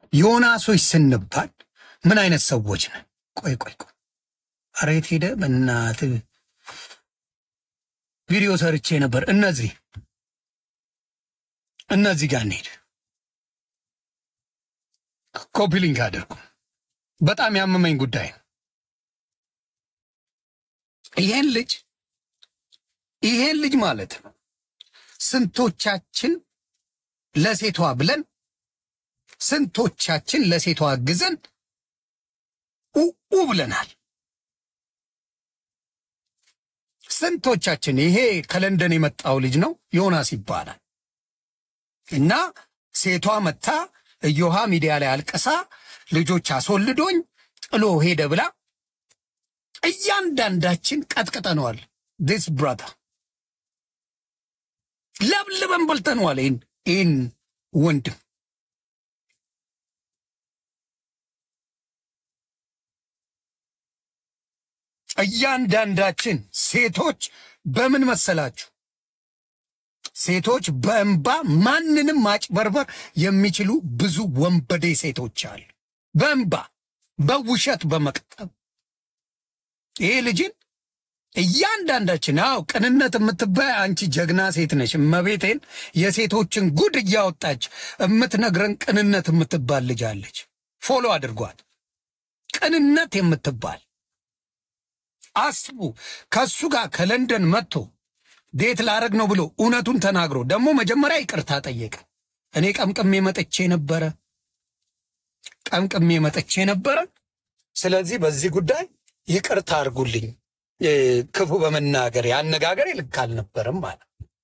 ዮናሶች ስንባል ምን አይነት ሰዎች ነን? ቆይ ቆይ ቆይ፣ ኧረ የት ሄደ? በእናትህ ቪዲዮ ሰርቼ ነበር። እነዚህ እነዚህ ጋር እንሄድ። ኮፒ ሊንክ አድርጉ። በጣም ያመመኝ ጉዳይ ነው። ይሄን ልጅ ይሄን ልጅ ማለት ነው ስንቶቻችን ለሴቷ ብለን ስንቶቻችን ለሴቷ አግዘን ኡኡ ብለናል። ስንቶቻችን ይሄ ከለንደን የመጣው ልጅ ነው ዮናስ ይባላል። እና ሴቷ መታ እዮሃ ሚዲያ ላይ አልቀሳ ልጆች አስወልዶኝ ጥሎ ሄደ ብላ እያንዳንዳችን ቀጥቅጠነዋል። ዲስ ብራታ ለብልበን በልተነዋል። ይህን ይህን ወንድም እያንዳንዳችን ሴቶች በምን መሰላችሁ? ሴቶች በእንባ ማንንም ማጭበርበር የሚችሉ ብዙ ወንበዴ ሴቶች አሉ። በእንባ በውሸት በመቅጠብ ይሄ ልጅን እያንዳንዳችን አው ቅንነት የምትባይ አንቺ ጀግና ሴት ነሽ። እመቤቴን የሴቶችን ጉድ እያወጣች የምትነግረን ቅንነት የምትባል ልጅ አለች። ፎሎ አድርጓት። ቅንነት የምትባል አስቡ። ከሱ ጋር ከለንደን መጥቶ ዴት ላረግ ነው ብሎ እውነቱን ተናግሮ ደግሞ መጀመሪያ ይቅርታ ጠየቀ። እኔ ቀምቅሜ መጥቼ ነበረ፣ ቀምቅሜ መጥቼ ነበረ። ስለዚህ በዚህ ጉዳይ ይቅርታ አድርጉልኝ፣ ክፉ በመናገር ያነጋገር ልክ አልነበረም ማለት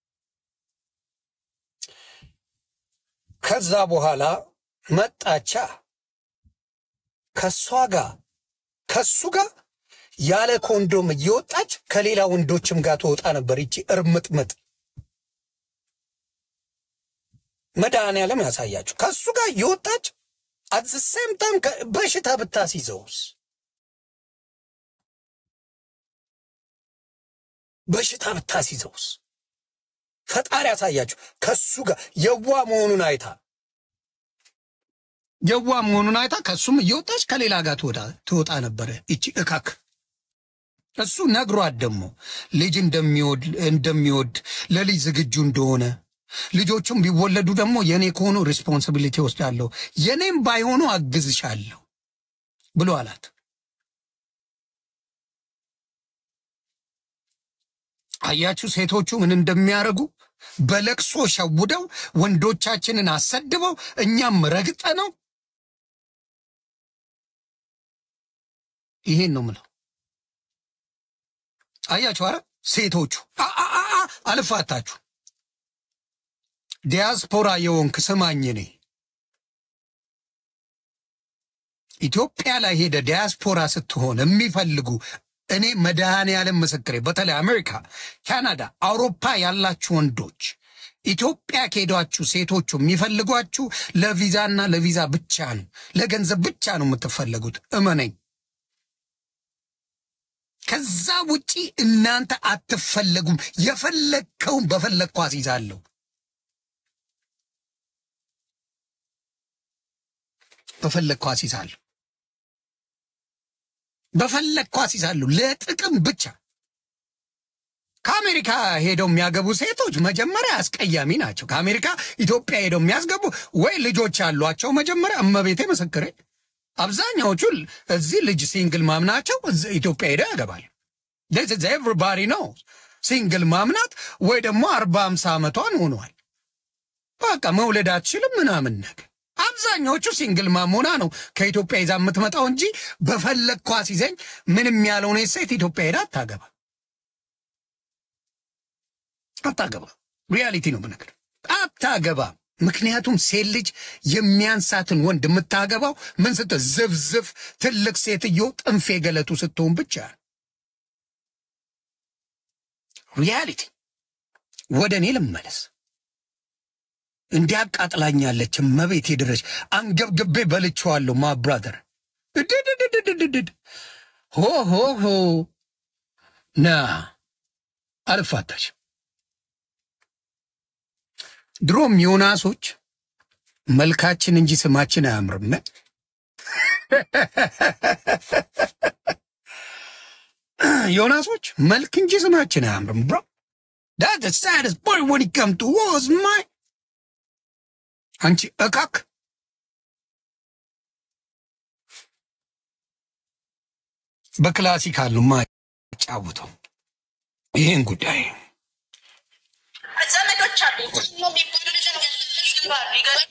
ከዛ በኋላ መጣቻ ከሷ ጋር ከሱ ጋር ያለ ኮንዶም እየወጣች ከሌላ ወንዶችም ጋር ትወጣ ነበር። ይቺ እርምጥምጥ መድኃኒዓለም ያሳያችሁ። ከሱ ጋር እየወጣች አትሴም ታይም በሽታ ብታስይዘውስ በሽታ ብታስይዘውስ ፈጣሪ ያሳያችሁ። ከሱ ጋር የዋ መሆኑን አይታ የዋ መሆኑን አይታ ከሱም እየወጣች ከሌላ ጋር ትወጣ ነበረ። ይቺ እካክ እሱ ነግሯት ደግሞ ልጅ እንደሚወድ እንደሚወድ ለልጅ ዝግጁ እንደሆነ ልጆቹም ቢወለዱ ደግሞ የእኔ ከሆኑ ሪስፖንሲቢሊቲ ወስዳለሁ የእኔም ባይሆኑ አግዝሻለሁ ብሎ አላት። አያችሁ ሴቶቹ ምን እንደሚያደርጉ በለቅሶ ሸውደው ወንዶቻችንን አሰድበው እኛም ረግጠ ነው። ይሄን ነው ምለው። አያችሁ፣ አረ ሴቶቹ አልፋታችሁ ዲያስፖራ የወንክ ስማኝ፣ እኔ ኢትዮጵያ ላይ ሄደ ዲያስፖራ ስትሆን የሚፈልጉ እኔ መድኃኔዓለም ምስክሬ፣ በተለይ አሜሪካ፣ ካናዳ፣ አውሮፓ ያላችሁ ወንዶች ኢትዮጵያ ከሄዷችሁ ሴቶቹ የሚፈልጓችሁ ለቪዛና ለቪዛ ብቻ ነው፣ ለገንዘብ ብቻ ነው የምትፈለጉት። እመነኝ። ከዛ ውጪ እናንተ አትፈለጉም። የፈለግከውን በፈለግኩ አስይዛለሁ። በፈለግኩ አስይዛለሁ። በፈለግኩ አስይዛለሁ። ለጥቅም ብቻ ከአሜሪካ ሄደው የሚያገቡ ሴቶች መጀመሪያ አስቀያሚ ናቸው። ከአሜሪካ ኢትዮጵያ ሄደው የሚያስገቡ ወይ ልጆች ያሏቸው መጀመሪያ እመቤቴ ምስክሬ አብዛኛዎቹ እዚህ ልጅ ሲንግል ማምናቸው ኢትዮጵያ ሄደው ያገባል። ኤቭሪባዲ ነው ሲንግል ማምናት ወይ ደግሞ አርባ አምሳ ዓመቷን ሆኗል። በቃ መውለድ አትችልም ምናምን ነገር አብዛኛዎቹ ሲንግል ማሞና ነው ከኢትዮጵያ ይዛ የምትመጣው እንጂ በፈለግኳ ሲዘኝ ምንም ያልሆነ ሴት ኢትዮጵያ ሄዳ አታገባ አታገባ። ሪያሊቲ ነው ብነግር አታገባ። ምክንያቱም ሴት ልጅ የሚያንሳትን ወንድ የምታገባው ምን ስት ዝፍዝፍ ትልቅ ሴትዮ ጥንፌ ገለቱ ስትሆን ብቻ። ሪያሊቲ ወደ እኔ ልመለስ። እንዲያቃጥላኛለች መቤት ድረሽ አንገብግቤ በልቼዋለሁ። ማ ብራዘር እድድድድድድድ ሆ ሆ ሆ ና አልፋታች ድሮም ዮናሶች መልካችን እንጂ ስማችን አያምርም። ዮናሶች መልክ እንጂ ስማችን አያምርም። ብሮ ዳት ሳድስ ቦይ ወን ከም ቱ ዋዝ ማይ አንቺ እካክ በክላሲካል ነው ማጫውተው ይህን ጉዳይ ዘመዶች አሉኝ ሞ የሚባሉ ልጅ ያለባሉ ይገባል።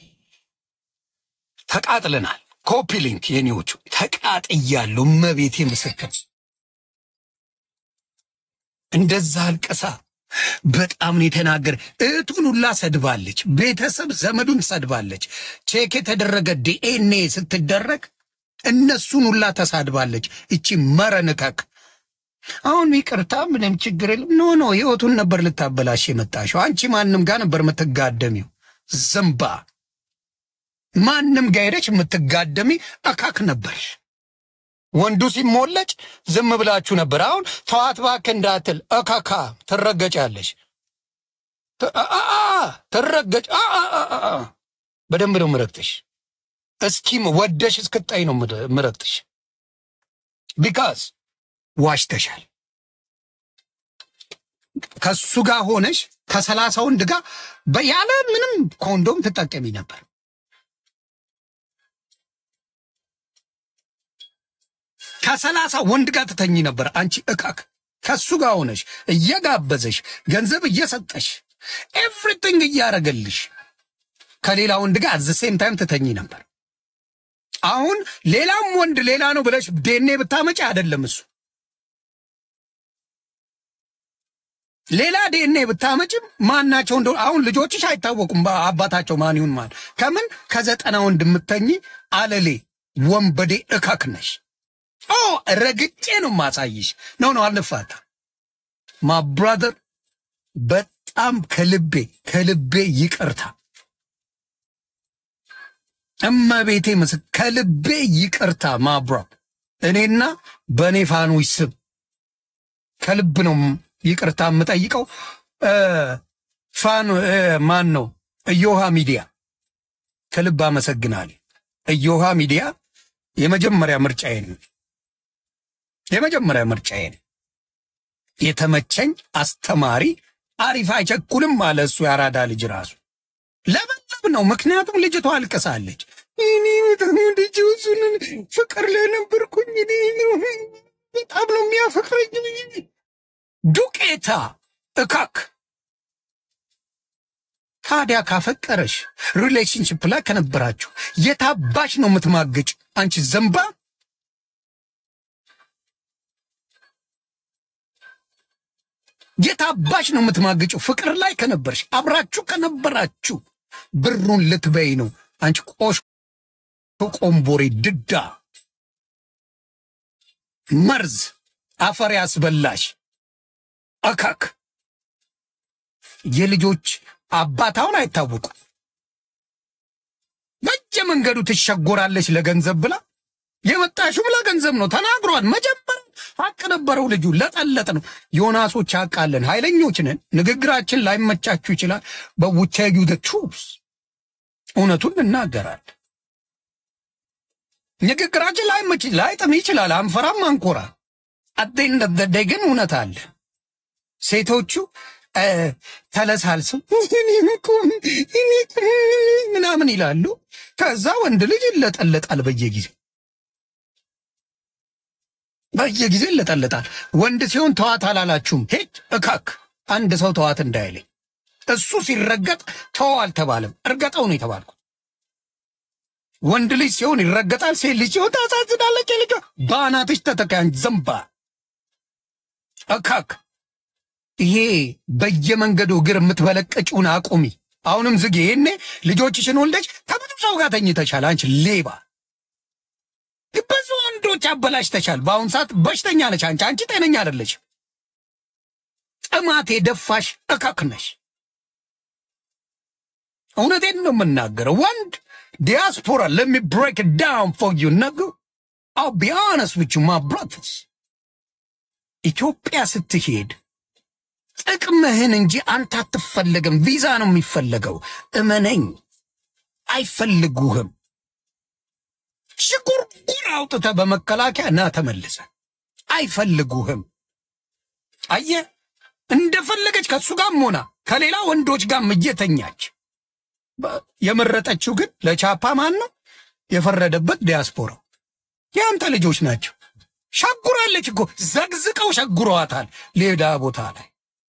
ተቃጥለናል። ኮፒ ሊንክ የኔዎቹ ተቃጥያለሁ። እመቤቴ ምስክር እንደዛ አልቀሳ በጣም ነው የተናገረ። እህቱን ሁላ ሰድባለች። ቤተሰብ ዘመዱን ሰድባለች። ቼክ የተደረገ ዲኤንኤ ስትደረግ እነሱን ሁላ ተሳድባለች። እቺ መረንከክ አሁን ይቅርታ፣ ምንም ችግር የለም። ኖ ኖ ህይወቱን ነበር ልታበላሽ የመጣሽው። አንቺ ማንም ጋር ነበር የምትጋደሚው። ዝምባ ማንም ጋር ሄደች የምትጋደሚ እካክ ነበር። ወንዱ ሲሞለጭ ዝም ብላችሁ ነበር። አሁን ተዋት እባክህ እንዳትል እካካ ትረገጫለሽ። ት- አ- አ- አ- ትረገጭ አ- አ- አ- አ- አ። በደንብ ነው ምረግጥሽ። እስኪ ወደሽ እስክጣይ ነው ምረ- ምረግጥሽ። ቢካዝ ዋሽተሻል። ከሱ ጋር ሆነሽ ከሰላሳ ወንድ ጋር በ- ያለ ምንም ኮንዶም ትጠቀሚ ነበር። ከሰላሳ ወንድ ጋር ትተኝ ነበር። አንቺ እቃክ ከሱ ጋር ሆነሽ እየጋበዘሽ ገንዘብ እየሰጠሽ ኤቭሪቲንግ እያረገልሽ ከሌላ ወንድ ጋር አዘ ሴም ታይም ትተኝ ነበር። አሁን ሌላም ወንድ ሌላ ነው ብለሽ ዴኔ ብታመጪ አይደለም እሱ ሌላ ዴኔ ብታመጭም ማናቸው እንደሆነ አሁን ልጆችሽ አይታወቁም። አባታቸው ማን ይሁን ማን ከምን ከዘጠና ወንድ የምተኝ አለሌ ወንበዴ እካክ ነሽ። ኦ ረግጬ ነው ማሳይሽ። ነው ነው አልፋታ ማ ብራዘር በጣም ከልቤ ከልቤ ይቅርታ እመቤቴ ምስ ከልቤ ይቅርታ ማብራ እኔና በእኔ ፋኖች ስም ከልብ ነው ይቅርታ የምጠይቀው። እ ፋኖ እ ማን ነው እዮሃ ሚዲያ ከልብ አመሰግናል። እዮሃ ሚዲያ የመጀመሪያ ምርጫዬ ነው። የመጀመሪያ ምርጫዬ ነው። የተመቸኝ አስተማሪ አሪፍ አይቸኩልም አለ እሱ የአራዳ ልጅ ራሱ ለበለብ ነው። ምክንያቱም ልጅቷ አልቅሳለች። እኔ በጣም ልጅ እሱን ፍቅር ላይ ነበርኩኝ። እኔ በጣም ነው የሚያፈቅረኝ። ዱቄታ እካክ ታዲያ ካፈቀረሽ ሪሌሽንሽፕ ላይ ከነበራችሁ የታባሽ ነው የምትማገጭ? አንቺ ዘንባ የታባሽ ነው የምትማግጭው? ፍቅር ላይ ከነበርሽ አብራችሁ ከነበራችሁ ብሩን ልትበይ ነው። አንቺ ቆሽ ቆምቦሬ ድዳ መርዝ አፈር ያስበላሽ አካክ የልጆች አባት አሁን አይታወቁ በየመንገዱ ትሸጎራለች ለገንዘብ ብላ የመጣሽው ለገንዘብ ነው ተናግሯል። መጀመሪያ ሀቅ ነበረው ልጁ ለጠለጥ ነው። ዮናሶች ሀቃለን ኃይለኞች ነን። ንግግራችን ላይመቻችሁ ይችላል። በውቴዩ ትሩስ እውነቱን እናገራለን። ንግግራችን ላይመች ላይጥም ይችላል። አንፈራም፣ አንኮራ አደኝ እንደደደይ ግን እውነት አለ። ሴቶቹ እ ተለሳልሰው እኔም እኮ እኔ እኮ ምናምን ይላሉ። ከዛ ወንድ ልጅ ይለጠለጣል በየጊዜው በየጊዜው ይለጠለጣል። ወንድ ሲሆን ተዋት አላላችሁም? ሄድ እካክ አንድ ሰው ተዋት እንዳይለኝ። እሱ ሲረገጥ ተው አልተባለም፣ እርገጠው ነው የተባልኩት። ወንድ ልጅ ሲሆን ይረገጣል፣ ሴት ልጅ ሲሆን ታሳዝናለች። ልጇ በአናትሽ ተተካያን ዘንባ እካክ ይሄ በየመንገዱ እግር የምትበለቀጭውን አቁሚ። አሁንም ዝግ። ይሄኔ ልጆችሽን ወልደሽ ከብዙ ሰው ጋር ተኝተሻል። አንቺ ሌባ ብዙ ወንዶች አበላሽተሻል። በአሁኑ ሰዓት በሽተኛ ነች አንቺ። አንቺ ጤነኛ አይደለሽ። ጥማት የደፋሽ እከክ ነሽ። እውነቴን ነው የምናገረው። ወንድ ዲያስፖራ ለሚ ብሬክ ዳውን ፎር ዩ ነግ አው ቢ ኦነስት ዊዝ ዩ ማይ ብራዘርስ ኢትዮጵያ ስትሄድ ጥቅምህን እንጂ አንተ አትፈለግም። ቪዛ ነው የሚፈለገው። እመነኝ። አይፈልጉህም። ሽጉርጉር አውጥተ በመከላከያ ና ተመልሰ አይፈልጉህም። አየ እንደፈለገች ከእሱ ጋርም ሆና ከሌላ ወንዶች ጋርም እየተኛች በ- የመረጠችው ግን ለቻፓ ማን ነው የፈረደበት? ዲያስፖራው የአንተ ልጆች ናቸው። ሸጉራለች እኮ ዘግዝቀው ሸጉረዋታል። ሌዳ ቦታ ላይ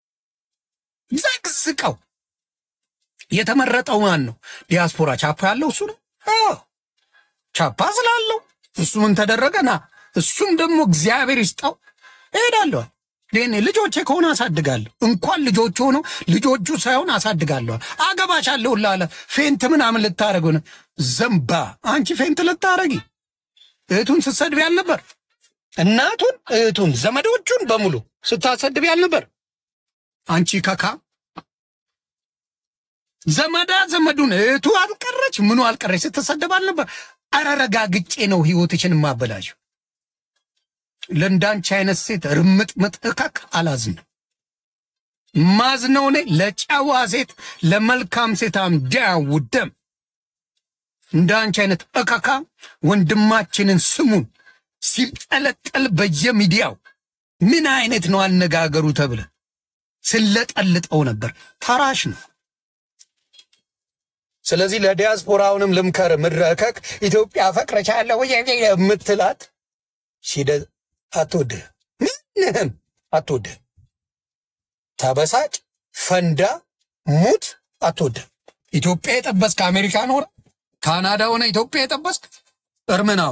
ዘግዝቀው የተመረጠው ማን ነው? ዲያስፖራ ቻፓ ያለው እሱ ነው። አዎ ቻፓ ስላለው እሱ ምን ተደረገ? ና እሱም ደግሞ እግዚአብሔር ይስጠው እሄዳለሁ። እኔ ልጆቼ ከሆነ አሳድጋለሁ። እንኳን ልጆቹ ሆነው ልጆቹ ሳይሆን አሳድጋለሁ። አገባሻለሁ ላለ ፌንት ምናምን ልታደረግ ሆነ ዘንባ አንቺ ፌንት ልታረጊ እህቱን ስትሰድቢ ያልነበር? እናቱን፣ እህቱን፣ ዘመዶቹን በሙሉ ስታሰድቢ ያልነበር? አንቺ ከካ ዘመዳ ዘመዱን እህቱ አልቀረች ምኑ አልቀረች ስትሰደብ አልነበር? ኧረ ረጋግጬ ነው ህይወትሽን ማበላሽው። ለእንዳንቺ አይነት ሴት ርምጥምጥ እከክ አላዝንም። ማዝነው እኔ ለጨዋ ሴት ለመልካም ሴት አምዳውደም እንዳንቺ አይነት እከካ ወንድማችንን ስሙን ሲጠለጠል በየሚዲያው ምን አይነት ነው አነጋገሩ ተብለ ስለጠልጠው ነበር። ተራሽ ነው። ስለዚህ ለዲያስፖራውንም ልምከር፣ ምድረ እከክ ኢትዮጵያ ፈቅረቻለሁ የምትላት ሲደ አትወድህ፣ ምንህም አትወድህ። ተበሳጭ፣ ፈንዳ፣ ሙት፣ አትወድህ። ኢትዮጵያ የጠበስክ አሜሪካ ኖረ ካናዳ ሆነ ኢትዮጵያ የጠበስክ እርምናው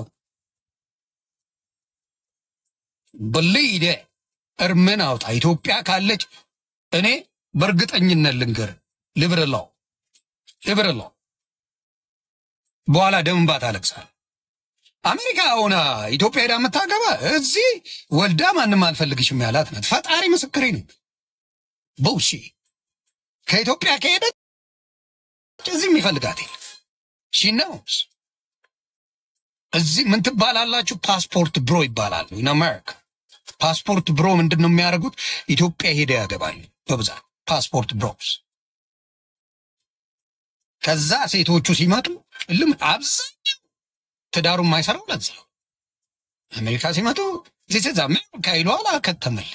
ብልይደ እርምን አውጣ። ኢትዮጵያ ካለች እኔ በእርግጠኝነት ልንገር ልብርላው ልብርላው በኋላ ደም እንባ ታለቅሳለህ። አሜሪካ ሆና ኢትዮጵያ ሄዳ የምታገባ እዚህ ወልዳ ማንም አልፈልግሽም ያላት ናት። ፈጣሪ ምስክሬ ነው። በውሺ ከኢትዮጵያ ከሄደች እዚህ የሚፈልጋት የለም። ሺ ነውስ እዚህ ምን ትባላላችሁ? ፓስፖርት ብሮ ይባላሉ። ኢን አሜሪካ ፓስፖርት ብሮ ምንድን ነው የሚያደርጉት? ኢትዮጵያ ሄደ ያገባሉ በብዛት ፓስፖርት ብሮስ። ከዛ ሴቶቹ ሲመጡ ልም አብዛኛው ትዳሩ የማይሰራው ለዛ ነው። አሜሪካ ሲመጡ ዚስ ኢዝ አሜሪካ ይለዋል። አከተመል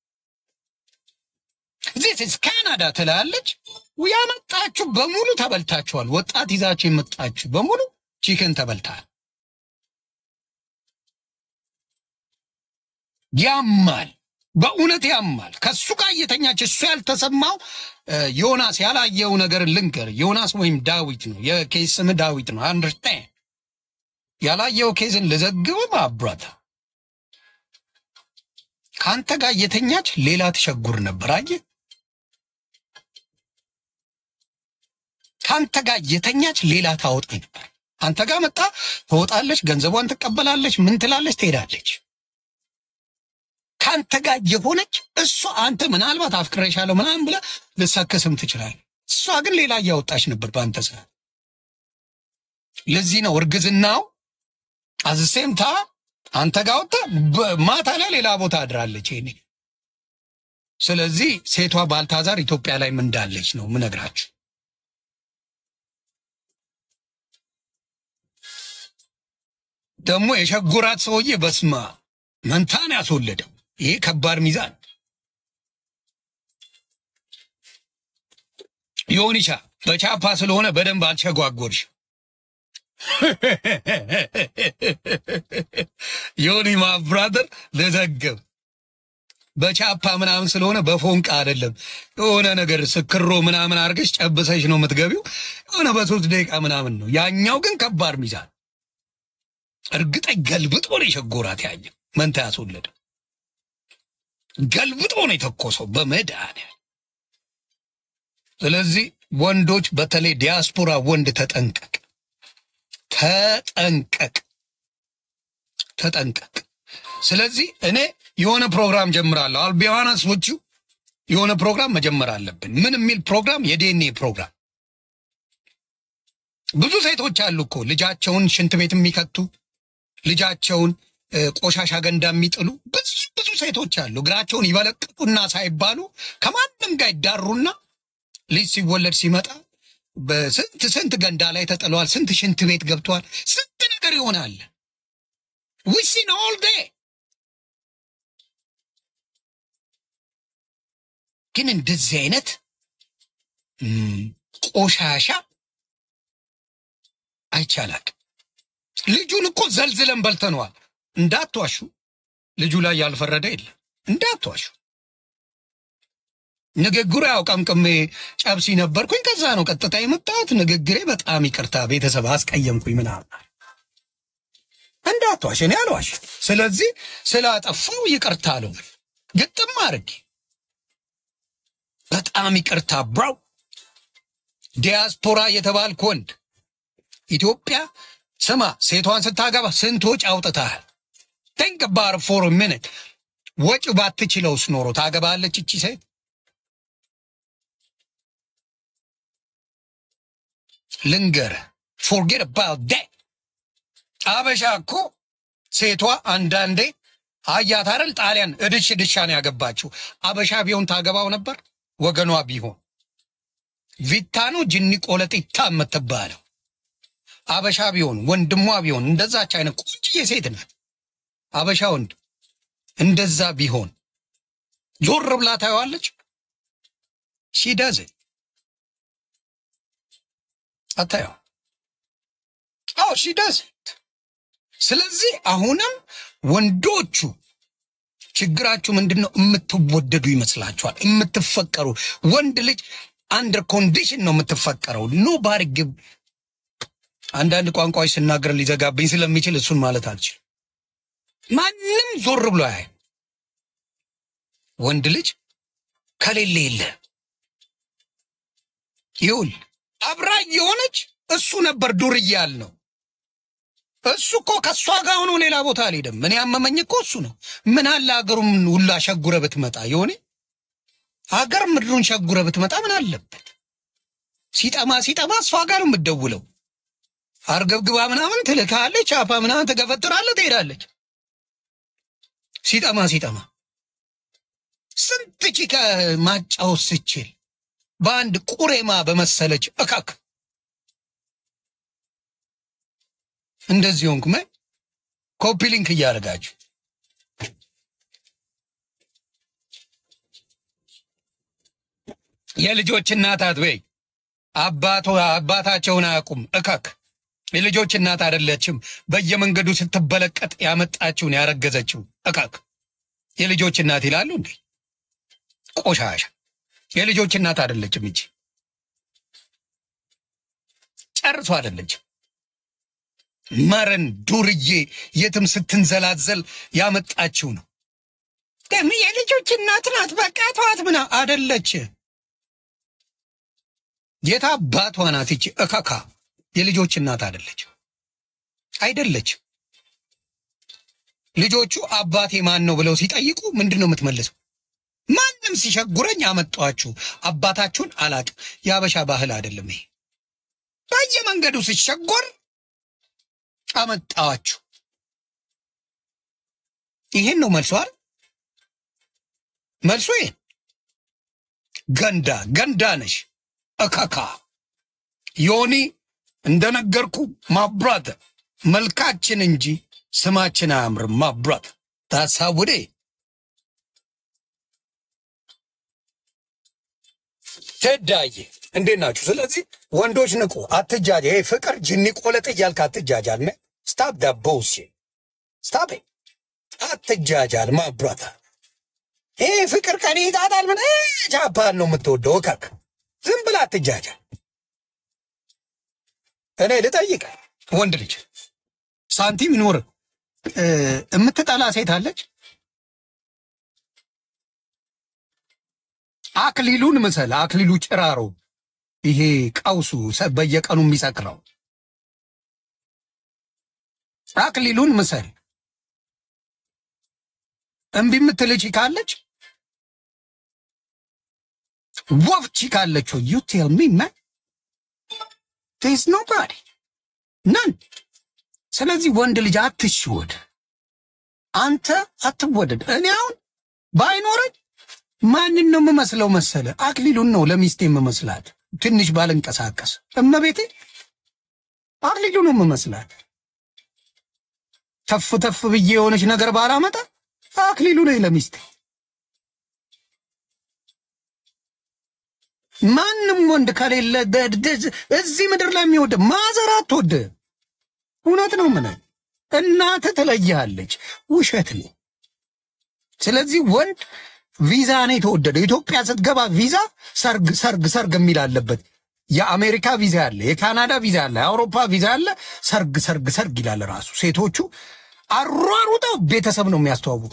ዚስ ኢዝ ካናዳ ትላለች። ያመጣችሁ በሙሉ ተበልታችኋል። ወጣት ይዛችሁ የመጣችሁ በሙሉ ቺክን ተበልታል። ያማል፣ በእውነት ያማል። ከሱ ጋር እየተኛች እሱ ያልተሰማው እ፣ ዮናስ ያላየው ነገር ልንገር። ዮናስ ወይም ዳዊት ነው። የኬስ ስም ዳዊት ነው። አንደርስታንድ ያላየው ኬዝን ልዘግብም አብራታ ከአንተ ጋር እየተኛች ሌላ ትሸጉር ነበር። አየህ፣ ከአንተ ጋር እየተኛች ሌላ ታወጣ ነበር። አንተ ጋር መጣ ትወጣለች፣ ገንዘቧን ትቀበላለች፣ ምን ትላለች፣ ትሄዳለች። ከአንተ ጋር የሆነች እሷ አንተ ምናልባት አፍቅሬሻለሁ ምናምን ብለህ ልሰክስም ትችላለህ። እሷ ግን ሌላ እያወጣች ነበር በአንተ ስራ። ለዚህ ነው እርግዝናው አዝሴምታ አንተ ጋር ወጣ ማታ ላይ ሌላ ቦታ አድራለች። ይኔ ስለዚህ ሴቷ ባልታዛር ኢትዮጵያ ላይ ምን እንዳለች ነው ምነግራችሁ። ደግሞ የሸጉራት ሰውዬ በስማ መንታን ያስወለደው ይሄ ከባድ ሚዛን ዮኒሻ በቻፓ ስለሆነ በደንብ አልቸጓጎርሽ። ዮኒ ማብራደር ልዘግብ በቻፓ ምናምን ስለሆነ በፎንቃ አይደለም። የሆነ ነገር ስክሮ ምናምን አድርገሽ ጨብሰሽ ነው የምትገቢው። የሆነ በሶስት ደቂቃ ምናምን ነው። ያኛው ግን ከባድ ሚዛን እርግጠኝ ገልብጦ ነው የሸጎራት። ያኛው መንታ ያስወለደ ገልብጦ ነው የተኮሰው በመድኃኒዓለም። ስለዚህ ወንዶች፣ በተለይ ዲያስፖራ ወንድ ተጠንቀቅ፣ ተጠንቀቅ፣ ተጠንቀቅ። ስለዚህ እኔ የሆነ ፕሮግራም ጀምራለሁ። አልቢዋናስ ውጭ የሆነ ፕሮግራም መጀመር አለብን። ምን የሚል ፕሮግራም? የዲኤንኤ ፕሮግራም። ብዙ ሴቶች አሉ እኮ ልጃቸውን ሽንት ቤት የሚከቱ ልጃቸውን እ፣ ቆሻሻ ገንዳ የሚጥሉ ብዙ ብዙ ሴቶች አሉ። እግራቸውን ይበለቅጡና ሳይባሉ ከማንም ጋር ይዳሩና ልጅ ሲወለድ ሲመጣ በስንት ስንት ገንዳ ላይ ተጥለዋል። ስንት ሽንት ቤት ገብተዋል። ስንት ነገር ይሆናል። ዊሲን ኦል ዴ ግን እንደዚህ አይነት ም፣ ቆሻሻ አይቻላል። ልጁን እኮ ዘልዝለን በልተነዋል። እንዳትዋሹ፣ ልጁ ላይ ያልፈረደ የለም። እንዳትዋሹ። ንግግሩ ያው ቀምቅሜ ጨብሲ ነበርኩኝ። ከዛ ነው ቀጥታ የመጣሁት። ንግግሬ በጣም ይቅርታ ቤተሰብ አስቀየምኩኝ ምናምን እንዳትዋሽ፣ እኔ አልዋሽ። ስለዚህ ስላጠፋው ይቅርታ አለው ግጥም አድርጌ በጣም ይቅርታ ብራው ዲያስፖራ የተባልክ ወንድ ኢትዮጵያ ስማ፣ ሴቷን ስታገባ ስንት ወጪ አውጥተሃል? ቲንክ ባር ፎር ሚኒት ወጪ ባትችለውስ ኖሮ ታገባለች እቺ ሴት? ልንገርህ፣ ፎርጌት አባውት ዳት። አበሻ እኮ ሴቷ አንዳንዴ አያት አይደል? ጣሊያን እድሽ ድሻ ነው ያገባችው። አበሻ ቢሆን ታገባው ነበር ወገኗ ቢሆን ቪታ ነው ጅኒ ቆለጢታ የምትባለው አበሻ ቢሆን ወንድሟ ቢሆን እንደዛች አይነት ቆንጅዬ ሴት ናት። አበሻ ወንድ እንደዛ ቢሆን ዞር ብላ ታየዋለች። ሺደዝ አታየው። አዎ ሺደዝ። ስለዚህ አሁንም ወንዶቹ ችግራችሁ ምንድን ነው? የምትወደዱ ይመስላችኋል? የምትፈቀሩ ወንድ ልጅ አንደር ኮንዲሽን ነው የምትፈቀረው። ኖ ባርግብ አንዳንድ ቋንቋዎች ስናገር ሊዘጋብኝ ስለሚችል እሱን ማለት አልችልም። ማንም ዞር ብሎ ያይ ወንድ ልጅ ከሌለ የለ ይውል አብራ የሆነች እሱ ነበር ዱርዬ ያልነው። እሱ እኮ ከእሷ ጋር ሆኖ ሌላ ቦታ አልሄደም። እኔ ያመመኝ እኮ እሱ ነው። ምን አለ ሀገሩም ሁላ ሸጉረ ብትመጣ የሆነ ሀገር ምድሩን ሸጉረ ብትመጣ ምን አለበት? ሲጠማ ሲጠማ እሷ ጋር ነው የምትደውለው። አርገብግባ ምናምን ትልካለች፣ ቻፓ ምናምን ትገፈጥራለህ፣ ትሄዳለች። ሲጠማ ሲጠማ ስንት ቺካ ማጫወት ስችል በአንድ ቁሬማ በመሰለች እካክ እንደዚህ ሆንኩ። ምን ኮፒ ሊንክ እያደረጋችሁ የልጆች እናት አትበይ። አባቶ አባታቸውን አያውቁም። እካክ የልጆች እናት አይደለችም። በየመንገዱ ስትበለቀጥ ያመጣችውን ያረገዘችው እካክ የልጆች እናት ይላሉ እንዴ? ቆሻሻ የልጆች እናት አይደለችም እንጂ ጨርሶ አይደለችም። መረን ዱርዬ የትም ስትንዘላዘል ያመጣችው ነው። ደም የልጆች እናት ናት። በቃ ተዋት ምና አደለች። የት አባቷ ናት ይቺ እካካ? የልጆች እናት አደለች፣ አይደለች። ልጆቹ አባቴ ማን ነው ብለው ሲጠይቁ ምንድን ነው የምትመልሰው? ማንም ሲሸጉረኝ አመጣችሁ። አባታችሁን አላቅም። የአበሻ ባህል አይደለም ይሄ። በየመንገዱ ሲሸጎር አመጣዋችሁ። ይሄን ነው መልሶ አይደል? መልሶ ይሄን ገንዳ ገንዳ ነሽ እካካ ዮኒ እንደነገርኩ ማብራት መልካችን እንጂ ስማችን አያምርም። ማብራት ታሳውዴ ተዳዬ እንዴት ናችሁ? ስለዚህ ወንዶች ንቁ፣ አትጃጃ። ይሄ ፍቅር ጅኒ ቆለጥ እያልክ አትጃጃል። ነ ስታፕ ዳ ቦስ ስታፕ አትጃጃል። ማብራታ ይሄ ፍቅር ከኔ ይጣጣል። ምን ጃፓን ነው የምትወደው? እከክ ዝም ብላ አትጃጃል። እኔ ልጠይቅ፣ ወንድ ልጅ ሳንቲም ይኖር የምትጠላ ሴት አለች? አክሊሉን ምሰል፣ አክሊሉ ጭራሮ፣ ይሄ ቀውሱ ሰ- በየቀኑ የሚሰክረው አክሊሉን ምሰል። እምቢ የምትል ቺካለች፣ ወፍ ቺካለች። ዩ ቴል ሚ ማን ቴስ ኖባዲ ነን። ስለዚህ ወንድ ልጅ አትሽወድ፣ አንተ አትወደድ። እኔ አሁን ባይኖረኝ ማንን ነው የምመስለው መሰለ? አክሊሉን ነው ለሚስቴ የምመስላት። ትንሽ ባልንቀሳቀስ እመቤቴ አክሊሉ ነው የምመስላት። ተፍ ተፍ ብዬ የሆነች ነገር ባላመጣ አክሊሉ ነኝ ለሚስቴ። ማንም ወንድ ከሌለ ደ- ደ- እዚህ ምድር ላይ የሚወድ ማዘር አትወድ። እውነት ነው ምን እናትህ ትለይሃለች። ውሸት ነው። ስለዚህ ወንድ ቪዛ ነው የተወደደው። ኢትዮጵያ ስትገባ ቪዛ ሰርግ ሰርግ ሰርግ የሚል አለበት። የአሜሪካ ቪዛ አለ፣ የካናዳ ቪዛ አለ፣ የአውሮፓ ቪዛ አለ። ሰርግ ሰርግ ሰርግ ይላል ራሱ። ሴቶቹ አሯሩጠው ቤተሰብ ነው የሚያስተዋውቁ።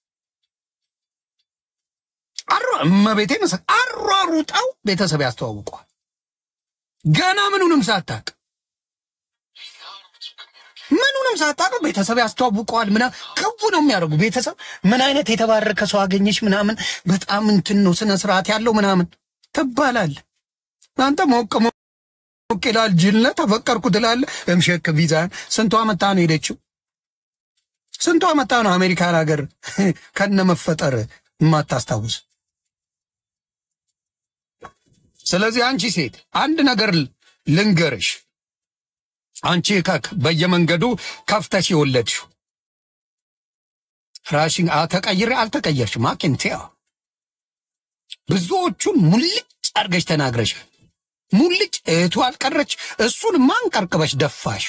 አሯ እመቤቴ መሰ አሯሩጠው ቤተሰብ ያስተዋውቀዋል። ገና ምኑንም ሳታቅ ምኑንም ሳታውቀው ቤተሰብ ያስተዋውቀዋል። ምና ክቡ ነው የሚያደርጉ ቤተሰብ ምን አይነት የተባረከ ሰው አገኘች ምናምን በጣም እንትን ነው ስነ ስርዓት ያለው ምናምን ትባላል። አንተ ሞቅ ሞቅ ይላል። ጅልነ ተፈቀርኩ ትላለ። እምሸክ ቪዛን ስንቷ መታ ነው ሄደችው? ስንቷ መታ ነው አሜሪካን ሀገር ከነ መፈጠር የማታስታውስ? ስለዚህ አንቺ ሴት አንድ ነገር ልንገርሽ አንቺ ከክ በየመንገዱ ከፍተሽ የወለድሽው ራሽን ተቀይሬ አልተቀየርሽም። አኪንቲያ ብዙዎቹን ሙልጭ አድርገሽ ተናግረሻል። ሙልጭ እህቱ አልቀረች፣ እሱን ማን ቀርቅበሽ ደፋሽ?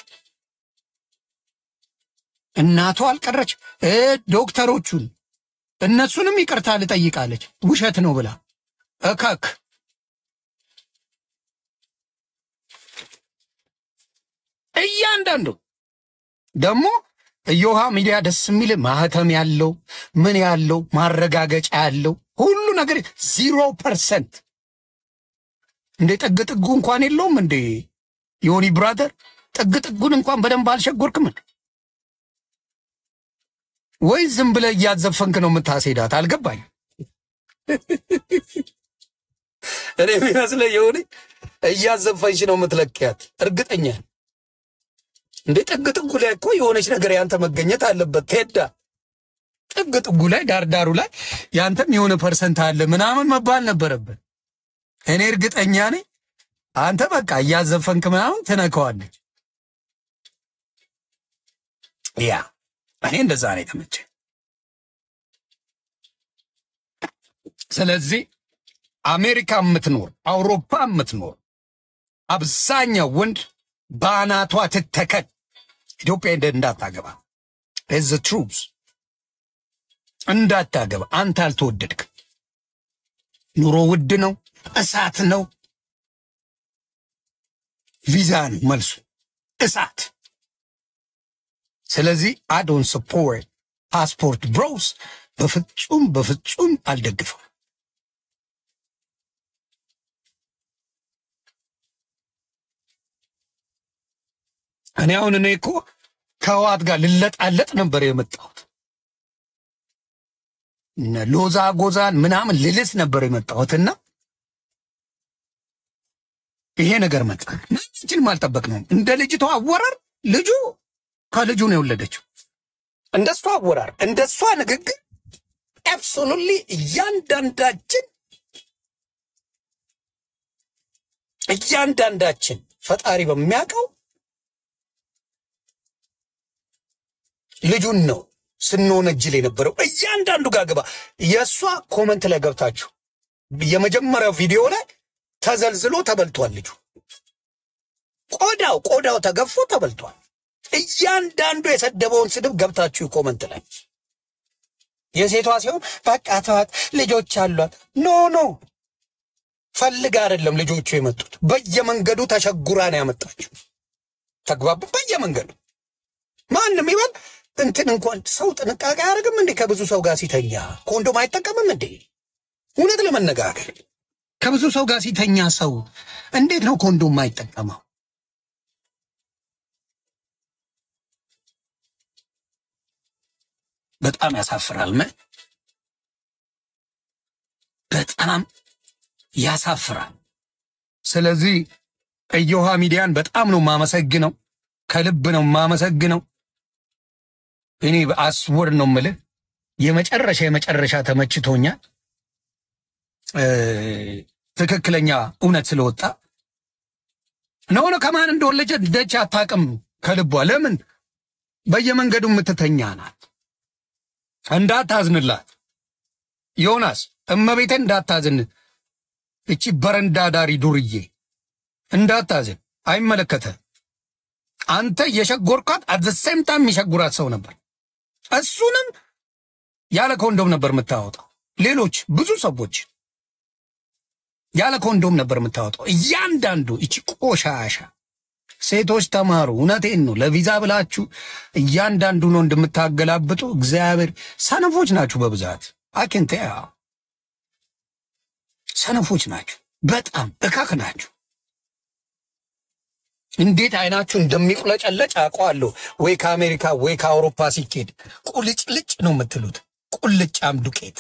እናቱ አልቀረች፣ እ ዶክተሮቹን እነሱንም ይቅርታ ልጠይቃለች ውሸት ነው ብላ እከክ እያንዳንዱ ደግሞ እዮሃ ሚዲያ ደስ የሚል ማህተም ያለው ምን ያለው ማረጋገጫ ያለው ሁሉ ነገር ዚሮ ፐርሰንት እንዴ ጥግ ጥጉ እንኳን የለውም እንዴ ዮኒ ብራዘር ጥግ ጥጉን እንኳን በደንብ አልሸጎርክም እንዴ ወይ ዝም ብለህ እያዘፈንክ ነው የምታስሄዳት አልገባኝ እኔ የሚመስለኝ የሆነ እያዘፈንሽ ነው የምትለኪያት እርግጠኛ ነኝ። እንዴ ጥግ ጥጉ ላይ እኮ የሆነች ነገር ያንተ መገኘት አለበት። ቴዳ ጥግ ጥጉ ላይ ዳርዳሩ ላይ ያንተም የሆነ ፐርሰንት አለ ምናምን መባል ነበረበት። እኔ እርግጠኛ ነኝ አንተ በቃ እያዘፈንክ ምናምን ትነከዋለች። ያ እኔ እንደዛ ነው የተመቸኝ። ስለዚህ አሜሪካ የምትኖር አውሮፓ የምትኖር አብዛኛው ወንድ በአናቷ ትተከል ኢትዮጵያ እንደ እንዳታገባ ዝ ትሩዝ እንዳታገባ። አንተ አልተወደድክም። ኑሮ ውድ ነው፣ እሳት ነው፣ ቪዛ ነው መልሱ፣ እሳት። ስለዚህ አዶን ስፖርት ፓስፖርት ብሮስ በፍጹም በፍጹም አልደግፈው። እኔ አሁን እኔ እኮ ከህዋት ጋር ልለጣለጥ ነበር የመጣሁት። እነ ሎዛ ጎዛን ምናምን ልልስ ነበር የመጣሁትና ይሄ ነገር መጣ። ማንችንም አልጠበቅነውም። እንደ ልጅቷ አወራር ልጁ ከልጁ ነው የወለደችው። እንደሷ አወራር፣ እንደሷ ንግግር አብሶሉትሊ እያንዳንዳችን እያንዳንዳችን ፈጣሪ በሚያውቀው ልጁን ነው ስንወነጅል የነበረው። እያንዳንዱ ጋር ግባ። የእሷ ኮመንት ላይ ገብታችሁ የመጀመሪያው ቪዲዮ ላይ ተዘልዝሎ ተበልቷል። ልጁ ቆዳው ቆዳው ተገፎ ተበልቷል። እያንዳንዱ የሰደበውን ስድብ ገብታችሁ ኮመንት ላይ የሴቷ ሲሆን በቃ ተዋት፣ ልጆች አሏት። ኖ ኖ ፈልግ አይደለም ልጆቹ የመጡት በየመንገዱ ተሸጉራ ነው ያመጣችው። ተግባቡ። በየመንገዱ ማንም ይበል እንትን እንኳን ሰው ጥንቃቄ አያደርግም እንዴ? ከብዙ ሰው ጋር ሲተኛ ኮንዶም አይጠቀምም እንዴ? እውነት ለመነጋገር ከብዙ ሰው ጋር ሲተኛ ሰው እንዴት ነው ኮንዶም አይጠቀመው? በጣም ያሳፍራል። ምን በጣም ያሳፍራል። ስለዚህ እዮሃ ሚዲያን በጣም ነው የማመሰግነው፣ ከልብ ነው የማመሰግነው። እኔ በአስወር ነው የምልህ የመጨረሻ የመጨረሻ ተመችቶኛል። ትክክለኛ እውነት ስለወጣ ነሆነ ከማን እንደወለጀ ደች አታውቅም ከልቧ ለምን በየመንገዱ የምትተኛ ናት። እንዳታዝንላት ዮናስ እመቤቴን እንዳታዝን። እቺ በረንዳ ዳሪ ዱርዬ እንዳታዝን፣ አይመለከተ አንተ የሸጎርኳት አት ሴም ታይም የሚሸጉራት ሰው ነበር። እሱንም ያለ ኮንዶም ነበር የምታወጣው። ሌሎች ብዙ ሰዎች ያለ ኮንዶም ነበር የምታወጣው። እያንዳንዱ እቺ ቆሻሻ ሴቶች ተማሩ። እውነቴን ነው። ለቪዛ ብላችሁ እያንዳንዱ ነው እንደምታገላብጡ እግዚአብሔር ሰነፎች ናችሁ በብዛት አኪንተ ሰነፎች ናችሁ። በጣም እካክ ናችሁ። እንዴት አይናችሁ እንደሚቁለጨለጭ አውቀዋለሁ። ወይ ከአሜሪካ ወይ ከአውሮፓ ሲኬድ ቁልጭልጭ ነው የምትሉት። ቁልጫም ዱቄት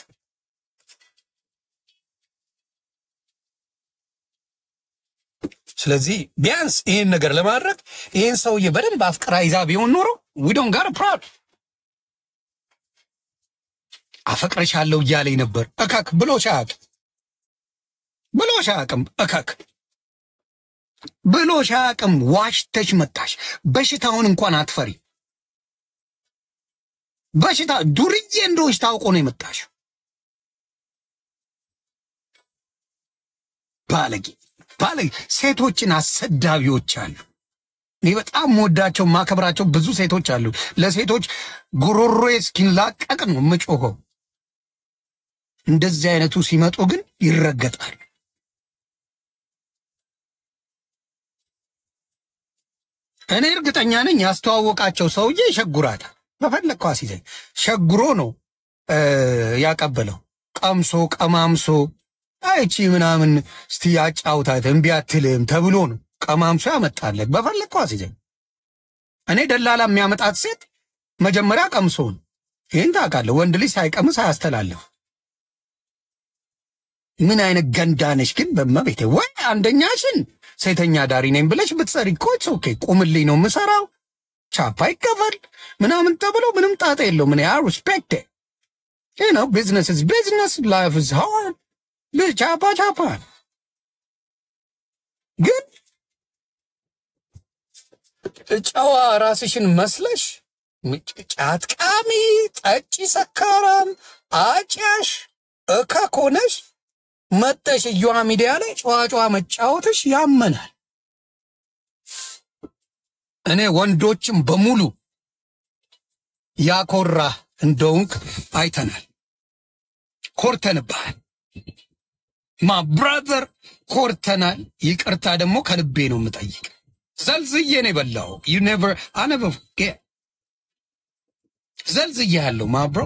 ስለዚህ ቢያንስ ይህን ነገር ለማድረግ ይህን ሰውዬ በደንብ አፍቅራ ይዛ ቢሆን ኖሮ ዊዶን ጋር ፕራውድ አፈቅረሻለሁ እያለኝ ነበር። እከክ ብሎሽ አያውቅም ብሎሽ አያውቅም። እከክ ብሎሽ አያውቅም። ዋሽተሽ መጣሽ። በሽታውን እንኳን አትፈሪ። በሽታ ዱርዬ እንደሆንሽ ታውቆ ነው የመጣሽ። ባለጌ ባለጌ ሴቶችን አሰዳቢዎች አሉ። እኔ በጣም ወዳቸው ማከብራቸው ብዙ ሴቶች አሉ። ለሴቶች ጉሮሮዬ እስኪላቀቅ ነው የምጮኸው። እንደዚህ አይነቱ ሲመጡ ግን ይረገጣል። እኔ እርግጠኛ ነኝ ያስተዋወቃቸው ሰውዬ ይሸጉራታል። በፈለግከው አስይዘኝ ሸጉሮ ነው እ ያቀበለው ቀምሶ ቀማምሶ አይቺ ምናምን እስቲ ያጫውታት እምቢ አትልም ተብሎ ነው ቀማምሶ ያመጣለት። በፈለግከው አስይዘኝ። እኔ ደላላ የሚያመጣት ሴት መጀመሪያ ቀምሶ ነው። ይህን ታውቃለህ። ወንድ ልጅ ሳይቀምስ አያስተላልፍ። ምን አይነት ገንዳነሽ ግን በመቤቴ ወይ አንደኛሽን ሴተኛ ዳሪ ነኝ ብለሽ ብትሰሪ እኮ ኢትስ ኦኬ። ቁምልኝ ነው የምሰራው ቻፓ ይከፈል ምናምን ተብሎ ምንም ጣጣ የለው። ምን ያ ሪስፔክት ይህ ነው ቢዝነስ ዝ ቢዝነስ ላይፍ ዝ ሃርድ ቻፓ ቻፓ ግን ጨዋ ራስሽን መስለሽ ጫት ቃሚ፣ ጠጪ፣ ሰካራም፣ አጫሽ እከክ ሆነሽ መጠሽ እየዋ ሚዲያ ላይ ጨዋ ጨዋ መጫወትሽ ያመናል። እኔ ወንዶችም በሙሉ ያኮራ እንደውንክ አይተናል፣ ኮርተንብሃል። ማ ብራዘር ኮርተናል። ይቅርታ ደግሞ ከልቤ ነው የምጠይቅ። ዘልዝዬ ነው የበላው። ዩ ኔቨር አነቨር ፎርጌት ዘልዝዬ ያለው ማብሮ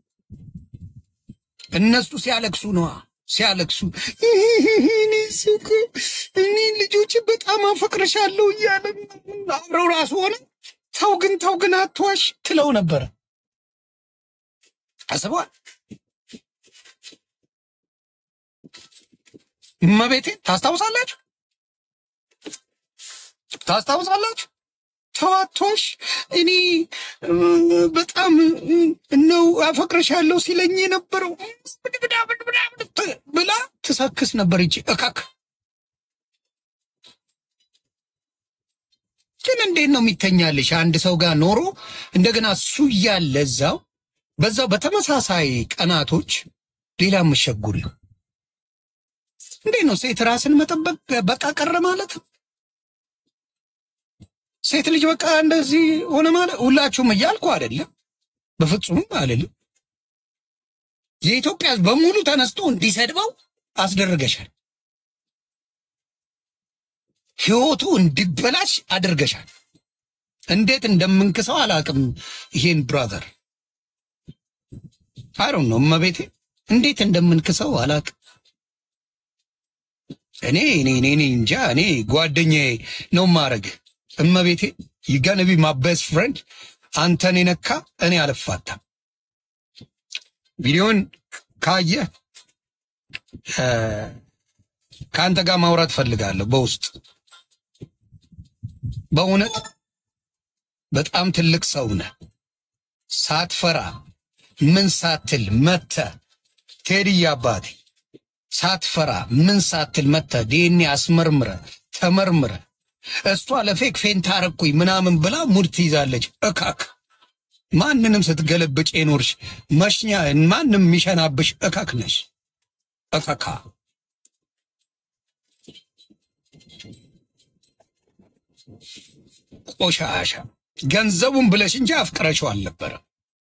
እነሱ ሲያለቅሱ ነዋ ሲያለቅሱ እኔ ሱቁ እኔ ልጆች በጣም አፈቅርሻለሁ እያለ አብረው ራሱ ሆነ ተው ግን ተው ግን አትዋሽ ትለው ነበረ። አስበዋል። እመቤቴ ታስታውሳላችሁ? ታስታውሳላችሁ? ተው አትዋሽ፣ እኔ እ፣ በጣም እ፣ ነው አፈቅርሻለሁ ሲለኝ የነበረው ብላ ትሰክስ ነበር። ይቺ እካክ ግን እንዴት ነው የሚተኛልሽ? አንድ ሰው ጋር ኖሮ እንደገና እሱ እያለ እዛው በዛው በተመሳሳይ ቀናቶች ሌላ የምሸጉሪ እንዴት ነው? ሴት ራስን መጠበቅ በቃ ቀረ ማለት ነው። ሴት ልጅ በቃ እንደዚህ ሆነ ማለት ሁላችሁም እያልኩ አይደለም፣ በፍጹም አይደለም። የኢትዮጵያ ሕዝብ በሙሉ ተነስቶ እንዲሰድበው አስደርገሻል። ህይወቱ እንዲበላሽ አድርገሻል። እንዴት እንደምንክሰው አላውቅም። ይሄን ብራዘር አይሮን ነው እመቤቴ፣ እንዴት እንደምንክሰው አላውቅም። እኔ እኔ እኔ እኔ እንጃ። እኔ ጓደኛዬ ነው ማረግ እመቤቴ ይጋነቢ ማ ቤስት ፍሬንድ አንተን የነካ እኔ አልፋታም። ቪዲዮን ካየ እ፣ ከአንተ ጋር ማውራት ፈልጋለሁ በውስጥ በእውነት በጣም ትልቅ ሰው ነህ። ሳትፈራ ምን ሳትል መተ ቴዲ አባቴ ሳትፈራ ምን ሳትል መተ ዲኤንኤ አስመርምረ ተመርምረ እሷ ለፌክ ፌንት አረኩኝ ምናምን ብላ ሙድ ትይዛለች። እካክ ማንንም ስትገለብጭ የኖርሽ መሽኛ ማንም የሚሸናብሽ እካክ ነሽ። እካካ ቆሻሻ ገንዘቡን ብለሽ እንጂ አፍቅረሽው አልነበረ።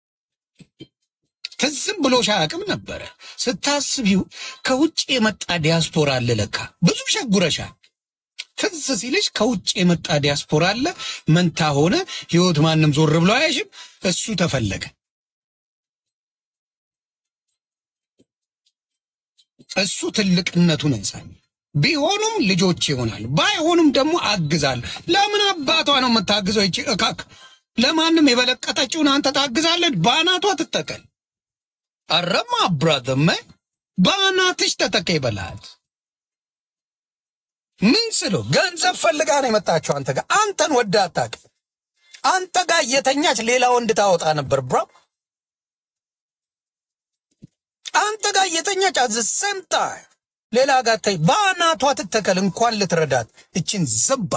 ትዝም ብሎሽ አያውቅም ነበረ። ስታስቢው ከውጭ የመጣ ዲያስፖራ አለ ለካ ብዙ ሸጉረሻል። ትዝ ሲልሽ ከውጭ የመጣ ዲያስፖራ አለ። መንታ ሆነ ህይወት ማንም ዞር ብሎ አያሽም። እሱ ተፈለገ። እሱ ትልቅነቱን ያሳይ። ቢሆኑም ልጆች ይሆናል፣ ባይሆኑም ደግሞ አግዛል። ለምን አባቷ ነው የምታግዘው? ይቺ እካክ ለማንም የበለቀጠችውን አንተ ታግዛለች። በአናቷ ትተከል። አረማ ብራዘመ በአናትሽ ተተከ ይበላል። ምን ስሎ ገንዘብ ፈልጋ ነው የመጣችው አንተ ጋር። አንተን ወዳ አታውቅም። አንተ ጋር እየተኛች ሌላ ወንድ ታወጣ ነበር ብራ አንተ ጋር እየተኛች አዝ ሰምታ ሌላ ጋር ታይ በአናቷ ትተከል። እንኳን ልትረዳት እችን ዝባ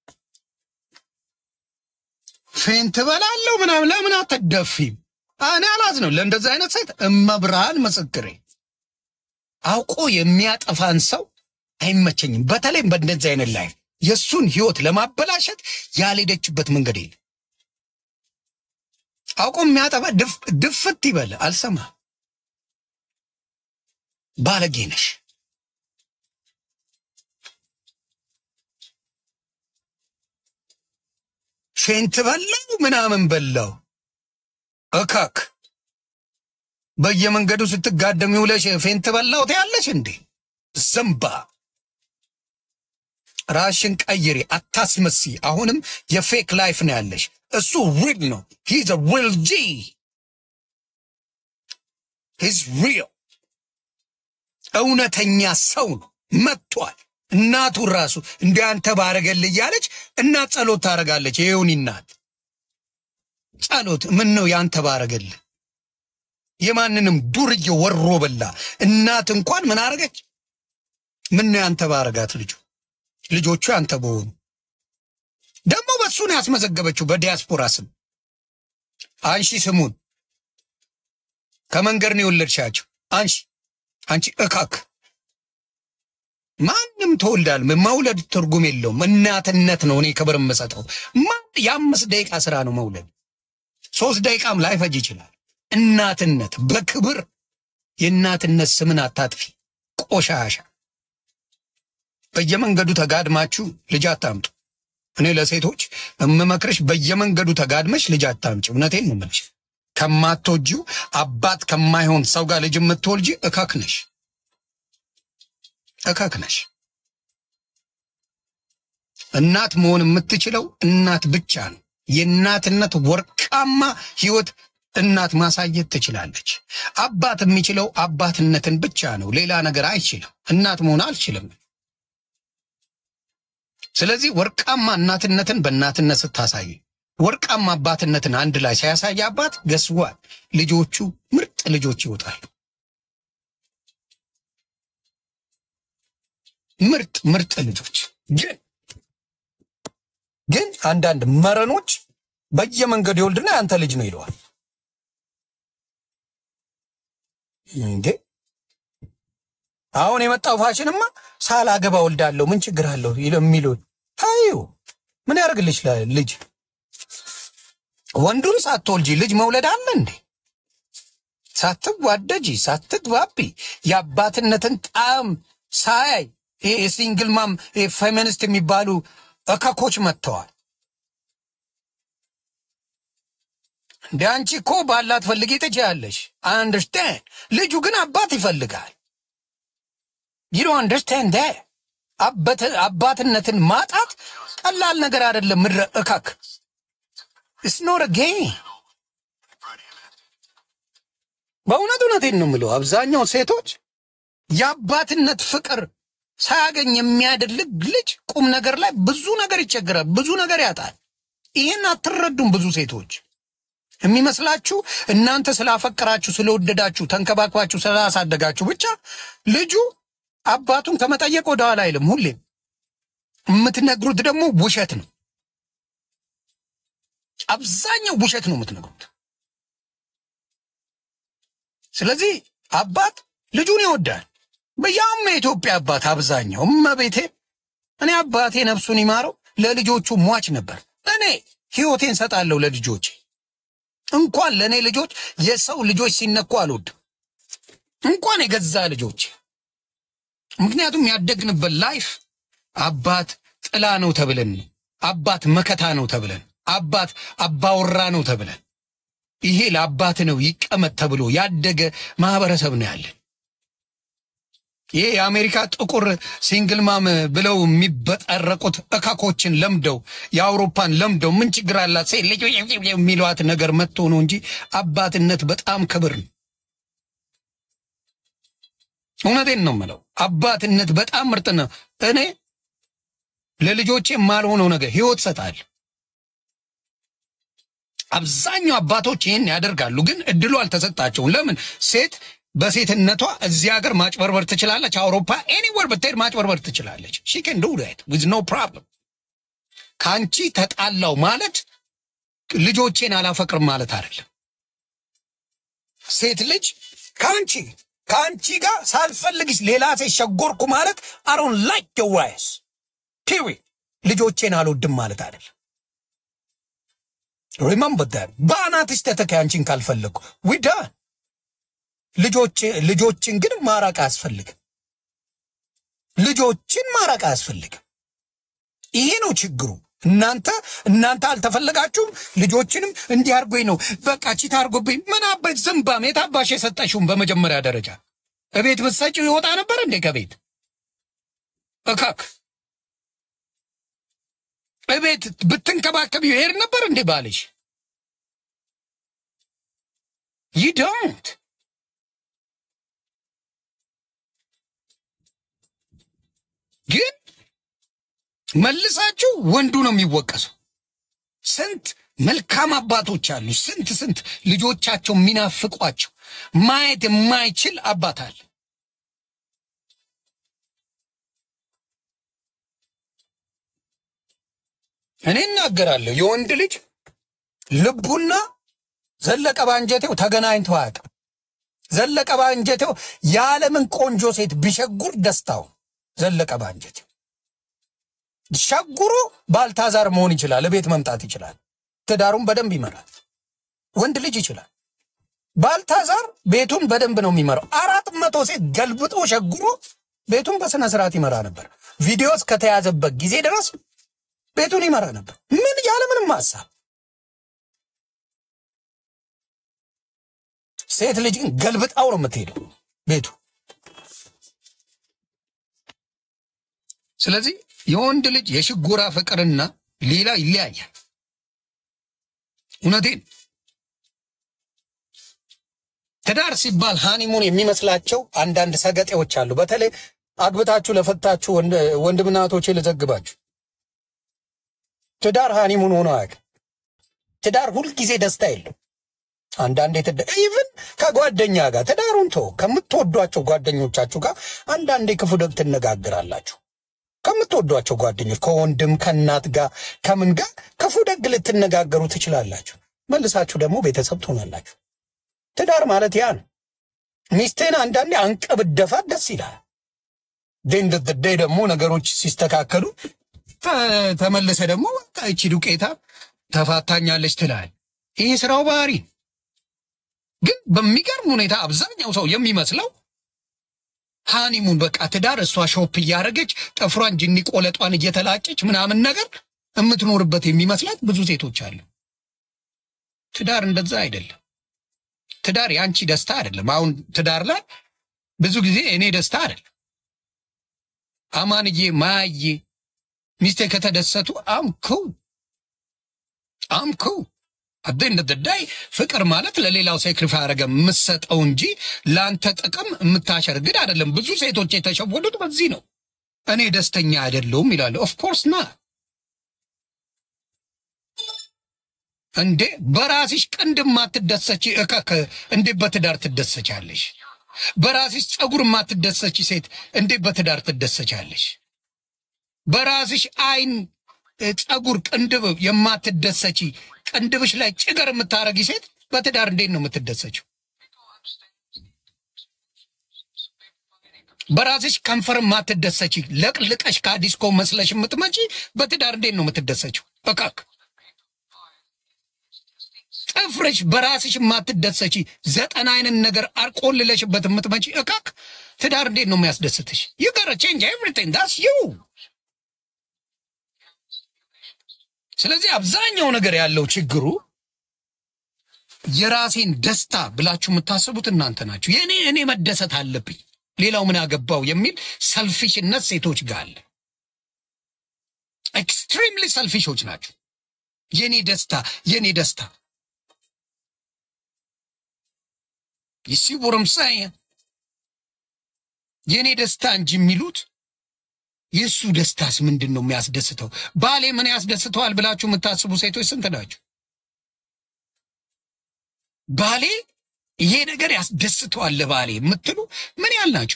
ፌን ትበላለሁ ምናምን ለምን አትደፊም? እኔ አላዝ ነው ለእንደዚህ አይነት ሴት እመብርሃን ምስክሬ። አውቆ የሚያጠፋን ሰው አይመቸኝም። በተለይም በእንደዚህ አይነት ላይ የእሱን ህይወት ለማበላሸት ያልሄደችበት መንገድ የለም። አውቆ የሚያጠፋ ድፍ- ድፍት ይበል አልሰማ ባለጌ ነሽ። ፌንት በላው ምናምን በላው እካክ በየመንገዱ ስትጋደም ይውለሽ ፌንት በላው ትያለሽ እንዴ? ዘንባ ራሽን ቀይሪ፣ አታስመሲ። አሁንም የፌክ ላይፍ ነው ያለሽ። እሱ ሪል ነው። ሂዝ ሪል ጂ ሂዝ ሪል እውነተኛ ሰው ነው። መጥቷል። እናቱ ራሱ እንዲ አንተ ባረገል እያለች እናት ጸሎት ታደርጋለች። ይሄውን እናት ጸሎት ምን ነው ያንተ ባረገል የማንንም ዱርዬ ወሮ በላ እናት እንኳን ምን አረገች? ምን ነው ያንተ ባረጋት ልጁ ልጆቹ ያንተ በሆኑ ደግሞ በሱ ነው ያስመዘገበችው በዲያስፖራ ስም። አንሺ ስሙን ከመንገድ ነው የወለድሻቸው። አንሺ አንቺ እካክ ማንም ተወልዳል። መውለድ ትርጉም የለውም። እናትነት ነው እኔ ክብር የምሰጠው። ማን የአምስት ደቂቃ ስራ ነው መውለድ፣ ሶስት ደቂቃም ላይፈጅ ይችላል። እናትነት በክብር የእናትነት ስምን አታጥፊ። ቆሻሻ በየመንገዱ ተጋድማችሁ ልጅ አታምጡ። እኔ ለሴቶች እምመክርሽ በየመንገዱ ተጋድመሽ ልጅ አታምጪ። እውነቴን ነው የምልሽ። ከማትወጂው አባት ከማይሆን ሰው ጋር ልጅ የምትወልጂ እካክ ነሽ፣ እካክ ነሽ። እናት መሆን የምትችለው እናት ብቻ ነው። የእናትነት ወርቃማ ህይወት እናት ማሳየት ትችላለች። አባት የሚችለው አባትነትን ብቻ ነው፣ ሌላ ነገር አይችልም። እናት መሆን አልችልም። ስለዚህ ወርቃማ እናትነትን በእናትነት ስታሳይ ወርቃማ አባትነትን አንድ ላይ ሲያሳይ አባት ገስዋል ልጆቹ ምርጥ ልጆች ይወጣሉ። ምርጥ ምርጥ ልጆች ግን ግን አንዳንድ መረኖች በየመንገዱ ይወልድና ያንተ ልጅ ነው ይለዋል። እንዴ አሁን የመጣው ፋሽንማ ሳላገባ ወልዳለሁ ምን ችግር አለው የሚሉ ታዩ ምን ያደርግልሽ ላ- ልጅ ወንዱን ሳትወልጂ ልጅ መውለድ አለ እንዴ? ሳትዋደጂ ሳትግባቢ የአባትነትን ጣዕም ሳያይ ይሄ የሲንግል ማም ፌሚኒስት የሚባሉ እከኮች መጥተዋል። እንደ አንቺ እኮ ባላት ፈልጊ ትችያለሽ። አንደርስታንድ ልጁ ግን አባት ይፈልጋል። ዩ ዶንት አንደርስታንድ አባትነትን ማጣት ቀላል ነገር አይደለም። ምድረ እካክ ኢትስ ኖት ጌም። በእውነት እውነቴን ነው የምለው። አብዛኛው ሴቶች የአባትነት ፍቅር ሳያገኝ የሚያደልግ ልጅ ቁም ነገር ላይ ብዙ ነገር ይቸግራል፣ ብዙ ነገር ያጣል። ይህን አትረዱም ብዙ ሴቶች የሚመስላችሁ እናንተ ስላፈቀራችሁ ስለወደዳችሁ ተንከባክባችሁ ስላሳደጋችሁ ብቻ ልጁ አባቱን ከመጠየቅ ወደ ኋላ አይልም። ሁሌም የምትነግሩት ደግሞ ውሸት ነው። አብዛኛው ውሸት ነው የምትነግሩት። ስለዚህ አባት ልጁን ይወዳል። በያውም የኢትዮጵያ አባት አብዛኛው እመቤቴ፣ እኔ አባቴ ነፍሱን ይማረው ለልጆቹ ሟች ነበር። እኔ ህይወቴን ሰጣለሁ ለልጆቼ። እንኳን ለእኔ ልጆች የሰው ልጆች ሲነኩ አልወድም፣ እንኳን የገዛ ልጆች። ምክንያቱም ያደግንበት ላይፍ አባት ጥላ ነው ተብለን ነው። አባት መከታ ነው ተብለን፣ አባት አባወራ ነው ተብለን፣ ይሄ ለአባት ነው ይቀመጥ ተብሎ ያደገ ማህበረሰብ ነው ያለን። ይሄ የአሜሪካ ጥቁር ሲንግል ማም ብለው የሚበጠረቁት እካኮችን ለምደው የአውሮፓን ለምደው ምን ችግር አላት ሴት ልጅ የሚለዋት ነገር መጥቶ ነው እንጂ አባትነት በጣም ክብር ነው። እውነቴን ነው የምለው፣ አባትነት በጣም ምርጥ ነው። እኔ ለልጆቼ የማልሆነው ነገር ህይወት ሰጣል። አብዛኛው አባቶች ይህን ያደርጋሉ፣ ግን እድሉ አልተሰጣቸውም። ለምን ሴት በሴትነቷ እዚህ ሀገር ማጭበርበር ትችላለች። አውሮፓ ኤኒወር ብትሄድ ማጭበርበር ትችላለች። ሺ ከን ዱ ዳት ዊዝ ኖ ፕሮብለም። ከአንቺ ተጣላው ማለት ልጆቼን አላፈቅርም ማለት አይደለም። ሴት ልጅ ከአንቺ ከአንቺ ጋር ሳልፈልግሽ ሌላ ሴት ሸጎርኩ ማለት አሮን ላይክ የዋይስ ፒሪ ልጆቼን አልወድም ማለት አይደለም። ሪመምበር ዳት በአናትሽ ተተካ አንቺን ካልፈለግኩ ዊዳን ልጆች ልጆችን ግን ማራቅ አያስፈልግም። ልጆችን ማራቅ አያስፈልግም። ይሄ ነው ችግሩ። እናንተ እናንተ አልተፈለጋችሁም። ልጆችንም እንዲህ አርጎኝ ነው በቃ ቺት አርጎብኝ ምን አበት ዝምባም የታባሽ የሰጠሽውም በመጀመሪያ ደረጃ እቤት ብትሰጪው ይወጣ ነበር እንዴ ከቤት እካክ እቤት ብትንከባከቢው ይሄድ ነበር እንዴ ባልሽ ይዶንት ግን መልሳችሁ ወንዱ ነው የሚወቀሰው። ስንት መልካም አባቶች አሉ። ስንት ስንት ልጆቻቸው የሚናፍቋቸው ማየት የማይችል አባት አለ። እኔ እናገራለሁ የወንድ ልጅ ልቡና ዘለቀ ባንጀቴው ተገናኝተው አያውቅም። ዘለቀ ባንጀቴው የዓለምን ቆንጆ ሴት ቢሸጉር ደስታው ዘለቀ ባንጀቴው ሸጉሮ ባልታዛር መሆን ይችላል። ቤት መምጣት ይችላል። ትዳሩን በደንብ ይመራል። ወንድ ልጅ ይችላል። ባልታዛር ቤቱን በደንብ ነው የሚመራው። አራት መቶ ሴት ገልብጦ ሸጉሮ ቤቱን በስነ ስርዓት ይመራ ነበር። ቪዲዮ እስከተያዘበት ጊዜ ድረስ ቤቱን ይመራ ነበር። ምን ያለምንም ሀሳብ። ሴት ልጅ ግን ገልብጣው ነው የምትሄደው ቤቱ። ስለዚህ የወንድ ልጅ የሽጎራ ፍቅርና ሌላ ይለያያል። እውነቴን ትዳር ሲባል ሃኒሙን የሚመስላቸው አንዳንድ ሰገጤዎች አሉ። በተለይ አግብታችሁ ለፈታችሁ ወንድምና እህቶቼ ልዘግባችሁ፣ ትዳር ሃኒሙን ሆኖ አያውቅም። ትዳር ሁልጊዜ ደስታ የለው። አንዳንዴ ትዳ ኢቭን ከጓደኛ ጋር ትዳሩን ተው ከምትወዷቸው ጓደኞቻችሁ ጋር አንዳንዴ ክፉ ደግ ትነጋግራላችሁ። ከምትወዷቸው ጓደኞች ከወንድም ከእናት ጋር ከምን ጋር ክፉ ደግ ልትነጋገሩ ትችላላችሁ። መልሳችሁ ደግሞ ቤተሰብ ትሆናላችሁ። ትዳር ማለት ያ ነው። ሚስትህን አንዳንዴ አንቀብደፋት ደስ ይላል። ደንደደ ደግሞ ነገሮች ሲስተካከሉ ተመልሰ ደግሞ በቃ ይቺ ዱቄታ ተፋታኛለች ትላል። ይህ ስራው ባህሪ ነው። ግን በሚገርም ሁኔታ አብዛኛው ሰው የሚመስለው ሃኒሙን በቃ ትዳር እሷ ሾፕ እያደረገች ጥፍሯን ጅኒ ቆለጧን እየተላጨች ምናምን ነገር የምትኖርበት የሚመስላት ብዙ ሴቶች አሉ። ትዳር እንደዛ አይደለም። ትዳር የአንቺ ደስታ አይደለም። አሁን ትዳር ላይ ብዙ ጊዜ እኔ ደስታ አይደለም። አማንዬ ማያዬ ሚስቴ ከተደሰቱ አምኩ አምኩ አደን ደዳይ ፍቅር ማለት ለሌላው ሳክሪፋይ አረገ የምሰጠው እንጂ ለአንተ ጥቅም የምታሸርግድ አይደለም። ብዙ ሴቶች የተሸወዱት በዚህ ነው። እኔ ደስተኛ አይደለሁም ይላሉ። ኦፍኮርስ ና እንዴ በራስሽ ቅንድ ማትደሰች እከክ እንዴ በትዳር ትደሰቻለሽ? በራስሽ ጸጉር የማትደሰች ሴት እንዴት በትዳር ትደሰቻለሽ? በራስሽ አይን እ፣ ጸጉር፣ ቅንድብ የማትደሰች ቅንድብሽ ላይ ጭገር የምታረጊ ሴት በትዳር እንዴት ነው የምትደሰችው? በራስሽ ከንፈር የማትደሰች ለቅልቀሽ ከዲስኮ መስለሽ የምትመጪ በትዳር እንዴት ነው የምትደሰችው? እቃክ ጥፍርሽ በራስሽ የማትደሰች ዘጠና አይነት ነገር አርቆልለሽበት የምትመጪ እቃክ ትዳር እንዴት ነው የሚያስደስትሽ? ዩ ጋራ ቼንጅ ኤቭሪቲንግ ዳስ ዩ። ስለዚህ አብዛኛው ነገር ያለው ችግሩ የራሴን ደስታ ብላችሁ የምታስቡት እናንተ ናችሁ። የእኔ እኔ መደሰት አለብኝ ሌላው ምን አገባው የሚል ሰልፊሽነት ሴቶች ጋር አለ። ኤክስትሪምሊ ሰልፊሾች ናቸው። የኔ ደስታ የኔ ደስታ ይሲቡርምሳይ የኔ ደስታ እንጂ የሚሉት የእሱ ደስታስ ምንድን ነው የሚያስደስተው? ባሌ ምን ያስደስተዋል ብላችሁ የምታስቡ ሴቶች ስንት ናቸው? ባሌ ይሄ ነገር ያስደስተዋል ለባሌ የምትሉ ምን ያህል ናቸው?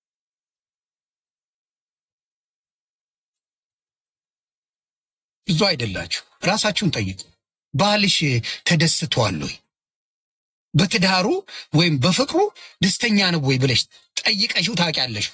ብዙ አይደላችሁ። ራሳችሁን ጠይቁ። ባልሽ ተደስተዋል ወይ? በትዳሩ ወይም በፍቅሩ ደስተኛ ነው ወይ ብለሽ ጠይቀሽው ታውቂያለሽ?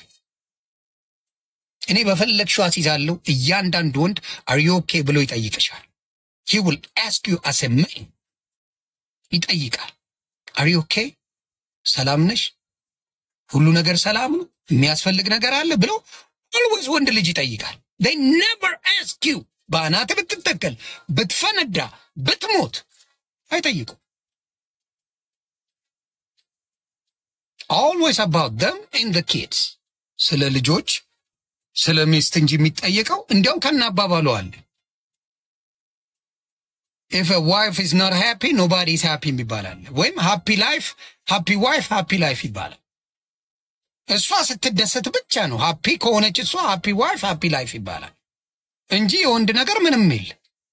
እኔ በፈለግሽው አስይዛለሁ። እያንዳንዱ ወንድ አር ዩ ኦኬ ብሎ ይጠይቅሻል። ሂ ዊል አስክ ዩ አስ ኤ ማን ይጠይቃል። አር ዩ ኦኬ ሰላም ነሽ? ሁሉ ነገር ሰላም ነው? የሚያስፈልግ ነገር አለ ብሎ ኦልዌይዝ ወንድ ልጅ ይጠይቃል። they never ask you በአናት ብትተከል ብትፈነዳ ብትሞት አይጠይቁም። always about them and the kids ስለ ልጆች ስለ ሚስት እንጂ የሚጠየቀው እንዲያውም ከናባባሉ አለ if a wife is not happy nobody is happy ይባላል። ወይም happy life happy wife happy life ይባላል። እሷ ስትደሰት ብቻ ነው ሃፒ ከሆነች እሷ ሃፒ ዋይፍ ሃፒ ላይፍ ይባላል እንጂ የወንድ ነገር ምንም የለ።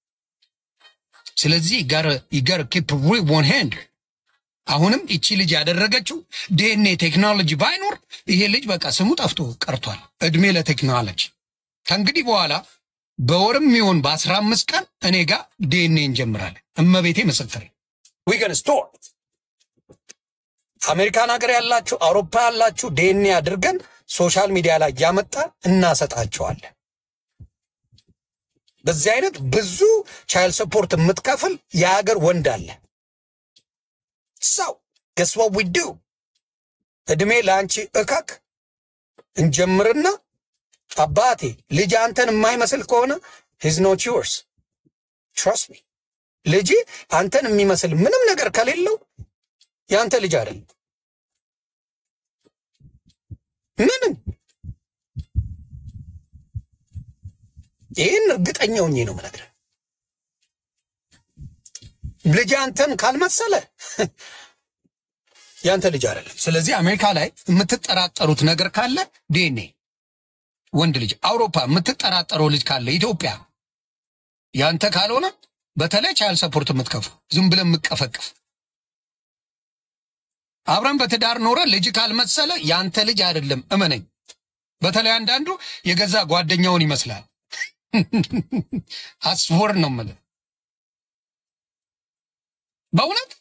ስለዚህ ይገር ኪፕ ሪል ሃንድ አሁንም ይቺ ልጅ ያደረገችው ዲኤንኤ ቴክኖሎጂ ባይኖር ይሄ ልጅ በቃ ስሙ ጠፍቶ ቀርቷል። እድሜ ለቴክኖሎጂ። ከእንግዲህ በኋላ በወርም ይሆን በአስራ አምስት ቀን እኔ ጋር ዲኤንኤ እንጀምራለን። እመቤቴ ምስክር ዊገን ስቶር አሜሪካን ሀገር ያላችሁ አውሮፓ ያላችሁ ዲኤንኤ አድርገን ሶሻል ሚዲያ ላይ እያመጣን እናሰጣቸዋለን። በዚህ አይነት ብዙ ቻይልድ ሰፖርት የምትከፍል የሀገር ወንድ አለ። ሰው ገስ ዋት ዊ ዱ እድሜ ለአንቺ እከክ እንጀምርና አባቴ ልጅ አንተን የማይመስል ከሆነ ሂዝ ኖት ዩርስ ትረስት ሚ ልጅ አንተን የሚመስል ምንም ነገር ከሌለው የአንተ ልጅ አይደለም። ምንም ይህን እርግጠኛ ሆኜ ነው የምነግርህ። ልጅ አንተን ካልመሰለ ያንተ ልጅ አይደለም። ስለዚህ አሜሪካ ላይ የምትጠራጠሩት ነገር ካለ ዲኤንኤ ወንድ ልጅ፣ አውሮፓ የምትጠራጠረው ልጅ ካለ ኢትዮጵያ ያንተ ካልሆነ በተለይ ቻይልድ ሰፖርት የምትከፍሉ ዝም ብለን የምቀፈቅፍ አብረን በትዳር ኖረ ልጅ ካልመሰለ ያንተ ልጅ አይደለም፣ እመነኝ። በተለይ አንዳንዱ የገዛ ጓደኛውን ይመስላል። አስወር ነው የምልህ በእውነት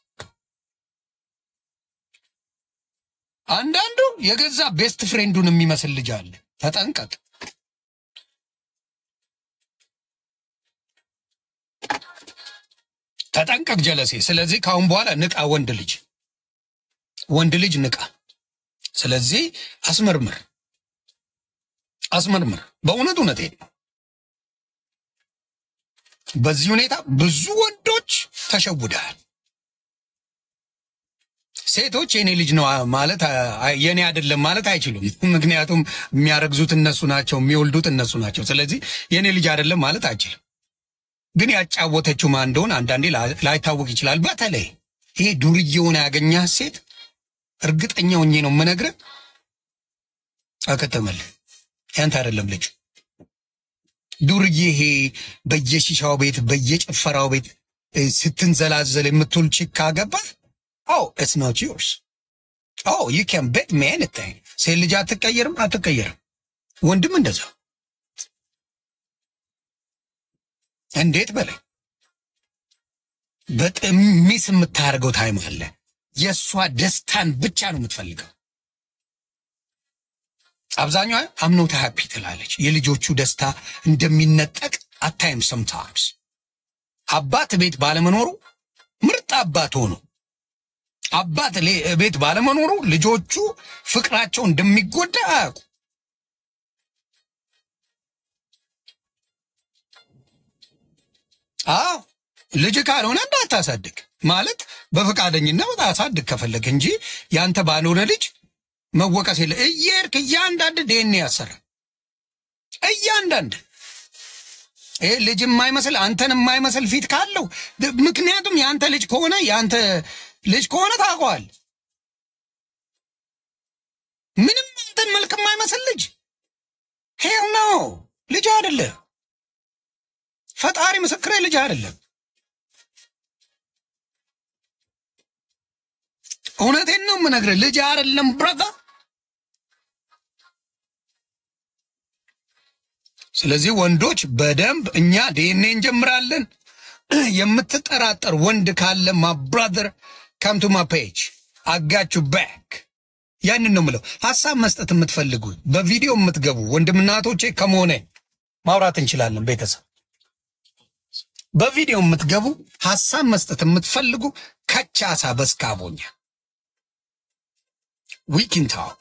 አንዳንዱ የገዛ ቤስት ፍሬንዱን የሚመስል ልጅ አለ። ተጠንቀቅ። ተጠንቀቅ ጀለሴ። ስለዚህ ከአሁን በኋላ ንቃ፣ ወንድ ልጅ ወንድ ልጅ ንቃ። ስለዚህ አስመርምር፣ አስመርምር። በእውነት እውነቴን ነው። በዚህ ሁኔታ ብዙ ወንዶች ተሸውደሃል። ሴቶች የኔ ልጅ ነው ማለት የኔ አይደለም ማለት አይችሉም። ምክንያቱም የሚያረግዙት እነሱ ናቸው፣ የሚወልዱት እነሱ ናቸው። ስለዚህ የኔ ልጅ አይደለም ማለት አይችልም። ግን ያጫወተችው ማን እንደሆነ አንዳንዴ ላይታወቅ ይችላል። በተለይ ይሄ ዱርዬውን ያገኛት ሴት እርግጠኛ ሆኜ ነው የምነግርህ፣ አከተመልህ። ያንተ አይደለም ልጁ ዱርዬ። ይሄ በየሺሻው ቤት በየጭፈራው ቤት ስትንዘላዘል የምትውል ቺክ ካገባት አው ኢትስ ኖት ዮርስ ኦ ዩ ካን ቤት ሚ ኤኒቲንግ። ሴት ልጅ አትቀየርም አትቀየርም። ወንድም እንደዛ እንዴት በላይ በጣም ሚስ የምታደርገው ታይም አለ። የእሷ ደስታን ብቻ ነው የምትፈልገው። አብዛኛዋ አምኖታ ሃፒ ትላለች። የልጆቹ ደስታ እንደሚነጠቅ አታይም። ሰምታይምስ አባት ቤት ባለመኖሩ ምርጥ አባት ሆኖ አባት ሌ- ቤት ባለመኖሩ ልጆቹ ፍቅራቸው እንደሚጎዳ አያውቁ። አዎ ልጅ ካልሆነ እንዳታሳድግ ማለት በፈቃደኝነት አሳድግ ከፈለግ እንጂ ያንተ ባልሆነ ልጅ መወቀስ የለ። እየሄድክ እያንዳንድ ዴን ያሰራ እያንዳንድ ይህ ልጅ የማይመስል አንተን የማይመስል ፊት ካለው ድ- ምክንያቱም የአንተ ልጅ ከሆነ የአንተ ልጅ ከሆነ ታውቀዋል። ምንም አንተን መልክ የማይመስል ልጅ ሄው ነው ልጅ አይደለም። ፈጣሪ ምስክሬ ልጅ አይደለም። እውነቴን ነው የምነግርህ፣ ልጅ አይደለም ብረታ። ስለዚህ ወንዶች በደንብ እኛ ዲኤንኤ እንጀምራለን። የምትጠራጠር ወንድ ካለ ማ ብራዘር ካምቱ ማ ፔጅ አጋቹ ባክ ያንን ነው ምለው። ሀሳብ መስጠት የምትፈልጉ በቪዲዮ የምትገቡ ወንድምናቶቼ ከመሆነ ማውራት እንችላለን። ቤተሰብ በቪዲዮ የምትገቡ ሀሳብ መስጠት የምትፈልጉ ከቻሳ በስካቦኛ ዊኪን ታክ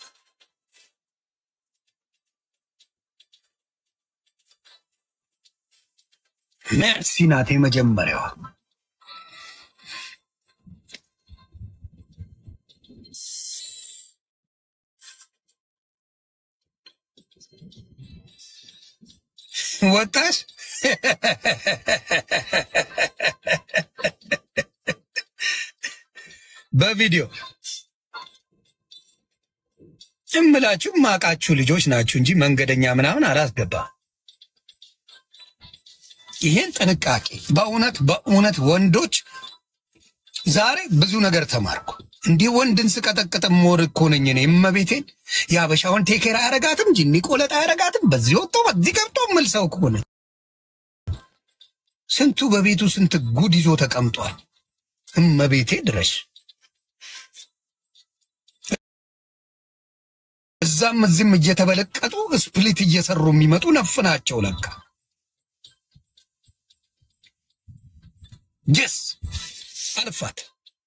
ሜርሲ ናት የመጀመሪያዋ። ወጣሽ በቪዲዮ እምላችሁ ማቃችሁ ልጆች ናችሁ እንጂ መንገደኛ ምናምን አላስገባ። ይሄን ጥንቃቄ በእውነት በእውነት ወንዶች ዛሬ ብዙ ነገር ተማርኩ። እንዲህ ወንድን ስቀጠቅጥ ሞር እኮ ነኝ እኔ እመቤቴን። የአበሻውን ቴኬር አያረጋትም፣ ጅኒ ቆለጥ አያረጋትም። በዚህ ወጥቶ በዚህ ገብቶ ምል ሰው ከሆነ ስንቱ በቤቱ ስንት ጉድ ይዞ ተቀምጧል። እመቤቴ ድረሽ እዛም እዚህም እየተበለቀጡ ስፕሊት እየሰሩ የሚመጡ ነፍ ናቸው ለካ ጀስ አልፋት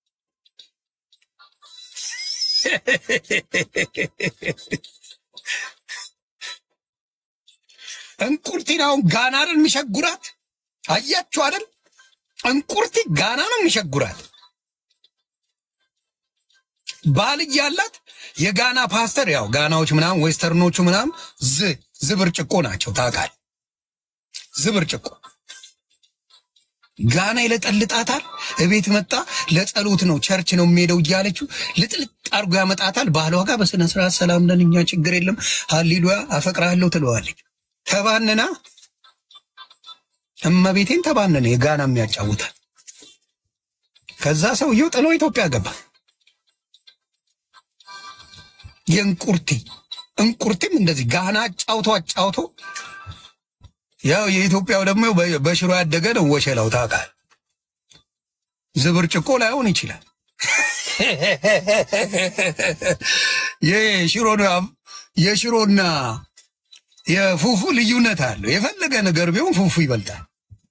እንቁርቲን አሁን ጋና አይደል የሚሸጉራት? አያችሁ አይደል? እንቁርቲ ጋና ነው የሚሸጉራት። ባል እያላት የጋና ፓስተር ያው ጋናዎች ምናምን ዌስተርኖቹ ምናምን ዝ ዝብርጭቆ ናቸው ታውቃል። ዝብርጭቆ ጋና ይለጠልጣታል። እቤት መጣ ለጸሎት ነው ቸርች ነው የሚሄደው እያለችው ልጥልጥ አድርጎ ያመጣታል። ባህሏ ጋር በስነ ስርዓት ሰላም ነን እኛ ችግር የለም ሀሌሉያ አፈቅርሃለሁ ትለዋለች። ተባንና እመቤቴን ተባነነ የጋና የሚያጫውታል። ከዛ ሰውየው ጥሎ ኢትዮጵያ ገባ። የእንቁርቲ እንቁርቲም እንደዚህ ጋና አጫውቶ አጫውቶ ያው የኢትዮጵያው ደግሞ በ- በሽሮ ያደገ ነው። ወሸላው ታውቃል። ዝብርጭቆ ላይሆን ይችላል። የሽሮና የሽሮና የፉፉ ልዩነት አለው። የፈለገ ነገር ቢሆን ፉፉ ይበልጣል።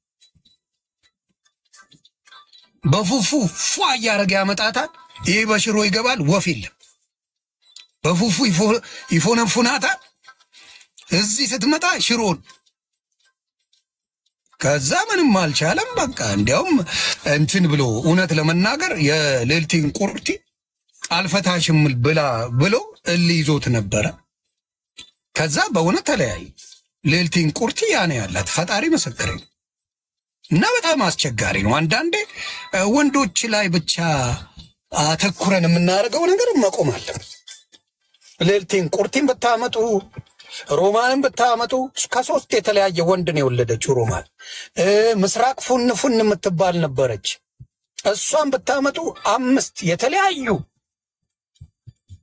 በፉፉ ፏ እያደረገ ያመጣታል። ይሄ በሽሮ ይገባል። ወፍ የለም። በፉፉ ይፎ- ይፎነፉናታል። እዚህ ስትመጣ ሽሮን ከዛ ምንም አልቻለም። በቃ እንዲያውም እንትን ብሎ እውነት ለመናገር የልዕልቲን ቁርቲ አልፈታሽም ብላ ብሎ እል ይዞት ነበረ። ከዛ በእውነት ተለያዩ። ልዕልቲን ቁርቲ ያኔ ያላት ፈጣሪ ምስክሬ ነው። እና በጣም አስቸጋሪ ነው። አንዳንዴ እ፣ ወንዶች ላይ ብቻ አተኩረን የምናደርገው ነገር መቆም አለበት። ልዕልቲን ቁርቲን ብታመጡ ሮማንን ብታመጡ ከሶስት የተለያየ ወንድ ነው የወለደችው ሮማን። እ፣ ምስራቅ ፉን ፉን የምትባል ነበረች። እሷን ብታመጡ አምስት የተለያዩ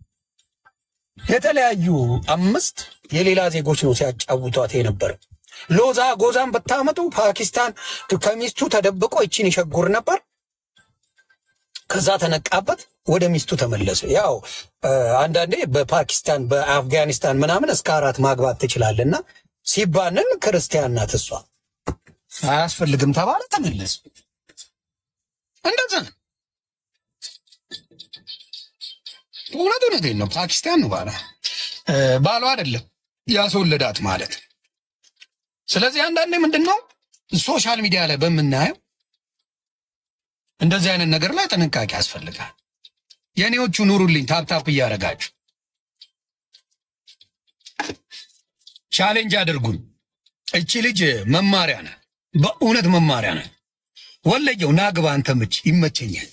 የተለያዩ አምስት የሌላ ዜጎች ነው ሲያጫውቷት የነበረው። ሎዛ ጎዛን ብታመጡ ፓኪስታን ከሚስቱ ተደብቆ ይችን ይሸጉር ነበር። ከዛ ተነቃበት፣ ወደ ሚስቱ ተመለሰ። ያው አንዳንዴ በፓኪስታን በአፍጋኒስታን ምናምን እስከ አራት ማግባት ትችላለና ሲባንን ክርስቲያን ናት እሷ አያስፈልግም ተባለ፣ ተመለሰ። እንደዛ ነው። እውነት እውነቴን ነው። ፓኪስታን ነው ባሏ ባሏ አይደለም ያስወለዳት ማለት። ስለዚህ አንዳንዴ ምንድን ነው ሶሻል ሚዲያ ላይ በምናየው እንደዚህ አይነት ነገር ላይ ጥንቃቄ ያስፈልጋል። የእኔዎቹ ኑሩልኝ፣ ታፕታፕ እያደረጋችሁ ቻሌንጅ አድርጉኝ። እቺ ልጅ መማሪያ ነ በእውነት መማሪያ ነ ወለየው ናግባ አንተ ምች ይመቸኛል።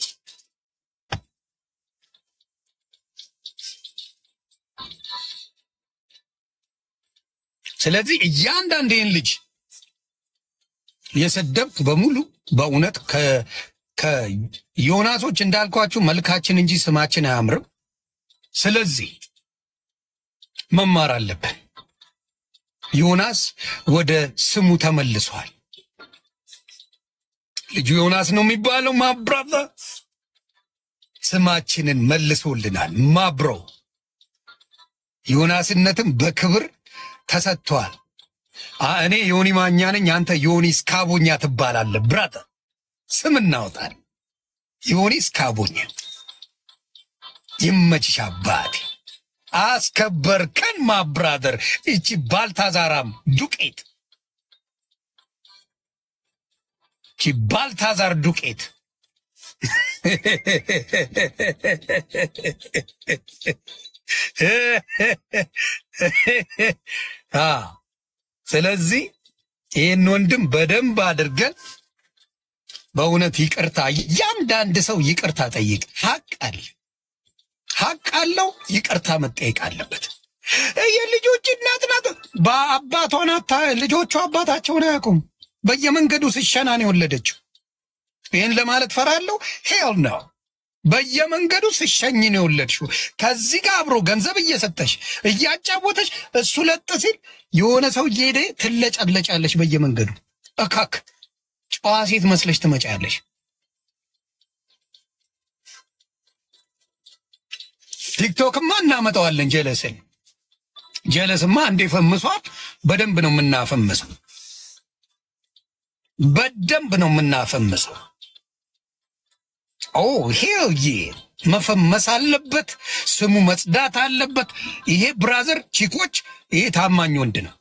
ስለዚህ እያንዳንዴን ልጅ የሰደብክ በሙሉ በእውነት ከዮናሶች እንዳልኳችሁ መልካችን እንጂ ስማችን አያምርም። ስለዚህ መማር አለብን። ዮናስ ወደ ስሙ ተመልሷል። ልጁ ዮናስ ነው የሚባለው። ማብራታ ስማችንን መልሶልናል። ማብሮ ዮናስነትም በክብር ተሰጥቷል። እኔ ዮኒ ማኛ ነኝ፣ አንተ ዮኒ ስካቦኛ ትባላለህ። ብራተ ስም እናወጣል። ዮኒ ስካቦኛ ይመችሽ አባቴ። አስከበርከን ማብራደር። እቺ ባልታዛራም ዱቄት እቺ ባልታዛር ዱቄት ስለዚህ ይህን ወንድም በደንብ አድርገን በእውነት ይቅርታ፣ እያንዳንድ ሰው ይቅርታ ጠይቅ። ሀቅ አለ ሀቅ አለው። ይቅርታ መጠየቅ አለበት። የልጆች እናት ናት። በአባቷ ናት። ልጆቹ አባታቸውን አያውቁም። በየመንገዱ ስሸና ነው የወለደችው። ይህን ለማለት ፈራለሁ። ሄል ነው። በየመንገዱ ስሸኝ ነው የወለድሽው። ከዚህ ጋር አብሮ ገንዘብ እየሰጠሽ እያጫወተሽ እሱ ለጥ ሲል የሆነ ሰው እየሄደ ትለጨለጫለሽ በየመንገዱ እካክ ጨዋ ሴት መስለሽ ትመጫለሽ። ቲክቶክማ እናመጣዋለን። ጀለስን ጀለስማ እንዴ ፈምሷል። በደንብ ነው የምናፈምሰው፣ በደንብ ነው የምናፈምሰው። ኦ ሄልዬ መፈመስ አለበት፣ ስሙ መጽዳት አለበት። ይሄ ብራዘር ቺኮች፣ ይሄ ታማኝ ወንድ ነው።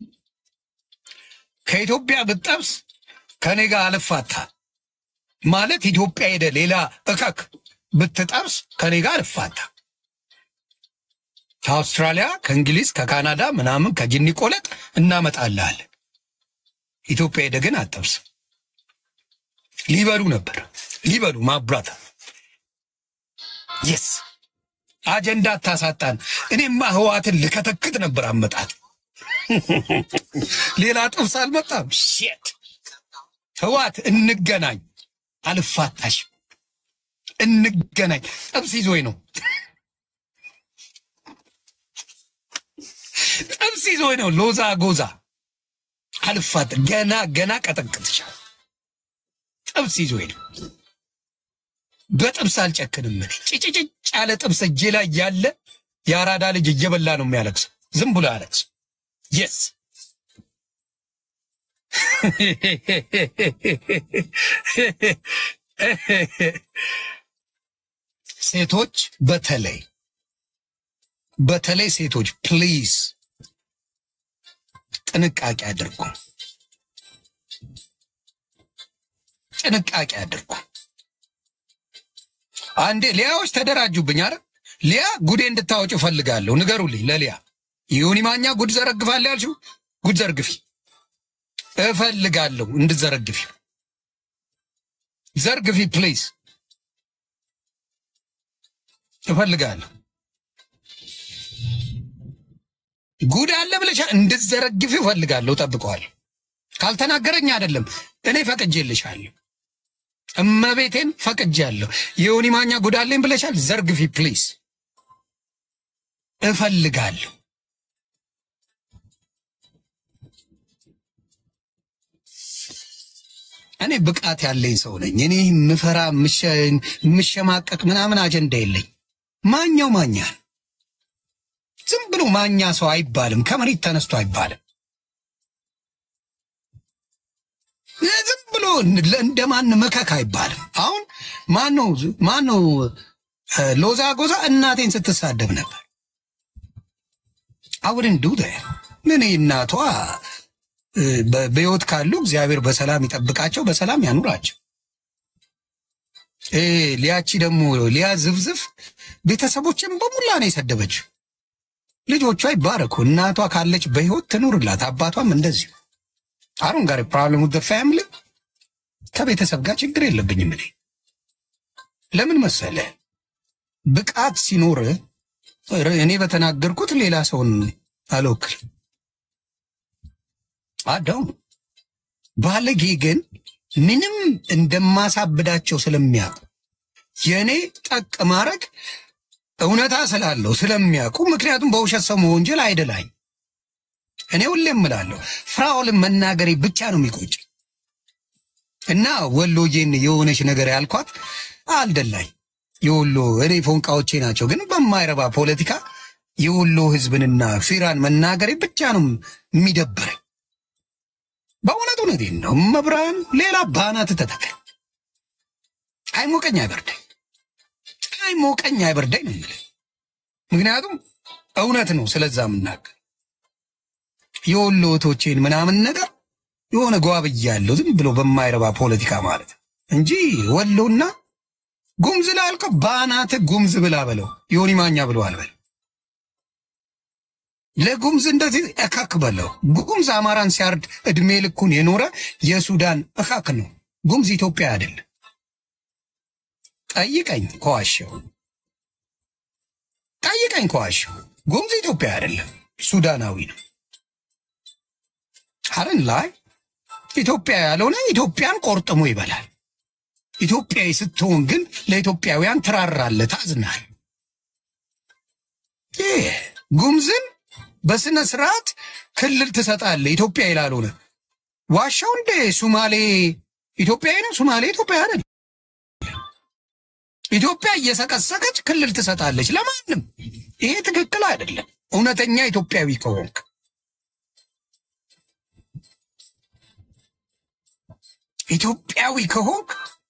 ከኢትዮጵያ ብጠብስ ከኔ ጋር አልፋታ ማለት ኢትዮጵያ ሄደ ሌላ እከክ ብትጠብስ ከኔ ጋር አልፋታ። ከአውስትራሊያ፣ ከእንግሊዝ፣ ከካናዳ ምናምን ከጅኒ ቆለጥ እናመጣልሃለን። ኢትዮጵያ ሄደ ግን አጠብስ ሊበሉ ነበር ሊበሉ ማብራታ የስ አጀንዳ አታሳጣን። እኔማ ህዋትን ልከተክት ነበር አመጣት። ሌላ ጥብስ አልመጣም። ሼት ህዋት እንገናኝ፣ አልፋታሽ፣ እንገናኝ። ጥብስ ይዞኝ ነው ጥብስ ይዞኝ ነው። ሎዛ ጎዛ አልፋት ገና ገና ቀጠቅጥሻል። ጥብስ ይዞኝ ነው። በጥብስ አልጨክንም። እኔ ጭጭጭጭ ያለ ጥብስ እጄ ላይ ያለ የአራዳ ልጅ እየበላ ነው የሚያለቅሰው። ዝም ብሎ ያለቅስ የስ ሴቶች በተለይ በተለይ ሴቶች ፕሊዝ ጥንቃቄ አድርጉ፣ ጥንቃቄ አድርጉ። አንዴ ሊያዎች ተደራጁብኝ። አረ ሊያ ጉዴ እንድታወጭ እፈልጋለሁ። ንገሩልኝ ለሊያ ይሁኒ ማኛ ጉድ ዘረግፋለሁ ያልሽው ጉድ ዘርግፊ እፈልጋለሁ። እንድዘረግፊ ዘርግፊ ፕሊዝ እፈልጋለሁ። ጉድ አለ ብለሻ እንድዘረግፊ እፈልጋለሁ። ጠብቀዋለሁ። ካልተናገረኝ አይደለም እኔ ፈቅጄልሻለሁ። እመቤቴን ፈቅጃለሁ። የዮኒ ማኛ ጉዳለኝ ብለሻል። ዘርግፊ ፕሊዝ እፈልጋለሁ። እኔ ብቃት ያለኝ ሰው ነኝ። እኔ ምፈራ ምሸማቀቅ ምናምን አጀንዳ የለኝ። ማኛው ማኛ ነው። ዝም ብሎ ማኛ ሰው አይባልም። ከመሬት ተነስቶ አይባልም። ዝም ብሎ እንደማን መከክ አይባልም። አሁን ማነው ማነው ሎዛ ጎዛ እናቴን ስትሳደብ ነበር። አውድን ዱ ምን እናቷ በሕይወት ካሉ እግዚአብሔር በሰላም ይጠብቃቸው፣ በሰላም ያኑራቸው። ሊያቺ ደግሞ ሊያ ዝፍዝፍ ቤተሰቦችን በሙላ ነው የሰደበችው። ልጆቿ ይባረኩ። እናቷ ካለች በሕይወት ትኑርላት፣ አባቷም እንደዚሁ። አሁን ጋር ፕሮብለም ደ ፋሚሊ ከቤተሰብ ጋር ችግር የለብኝም እኔ ለምን መሰለ ብቃት ሲኖር እኔ በተናገርኩት ሌላ ሰውን አልወክልም። አዳው ባለጌ ግን ምንም እንደማሳብዳቸው ስለሚያውቁ የእኔ ጠቅ ማድረግ እውነታ ስላለው ስለሚያውቁ፣ ምክንያቱም በውሸት ሰው መወንጀል አይደላኝ። እኔ ሁሌም እምላለሁ ፍራኦልን መናገሬ ብቻ ነው የሚቆጭ እና ወሎዬን የሆነች ነገር ያልኳት አልደላኝ። የወሎ እኔ ፎንቃዎቼ ናቸው፣ ግን በማይረባ ፖለቲካ የወሎ ህዝብንና ፊራን መናገሬ ብቻ ነው የሚደብረኝ። በእውነት እውነቴን ነው። መብራን ሌላ ባናት ተተከል አይሞቀኝ አይበርደኝ፣ አይሞቀኝ አይበርደኝ ነው የምልህ። ምክንያቱም እውነት ነው ስለዛ የምናገር የወሎ እህቶቼን ምናምን ነገር የሆነ ጓብያለሁ ዝም ብሎ በማይረባ ፖለቲካ ማለት እንጂ ወሎና ጉምዝ ላልከው ባናት ጉምዝ ብላ በለው ዮኒ ማኛ ብሎ አልበለው ለጉምዝ እንደዚህ እካክ በለው። ጉምዝ አማራን ሲያርድ እድሜ ልኩን የኖረ የሱዳን እካክ ነው። ጉምዝ ኢትዮጵያ አይደለም። ጠይቀኝ ከዋሸው፣ ጠይቀኝ ከዋሸው። ጉምዝ ኢትዮጵያ አይደለም፣ ሱዳናዊ ነው። አረን ላይ ኢትዮጵያ ያልሆነ ኢትዮጵያን ቆርጥሞ ይበላል። ኢትዮጵያዊ ስትሆን ግን ለኢትዮጵያውያን ትራራለህ፣ ታዝናል። ይህ ጉምዝን በስነ ስርዓት ክልል ትሰጣለህ። ኢትዮጵያ ይላልሆነ ዋሻው እንደ ሱማሌ ኢትዮጵያዊ ነው። ሱማሌ ኢትዮጵያ አይደል። ኢትዮጵያ እየሰቀሰቀች ክልል ትሰጣለች ለማንም። ይሄ ትክክል አይደለም። እውነተኛ ኢትዮጵያዊ ከሆንክ ኢትዮጵያዊ ከሆንክ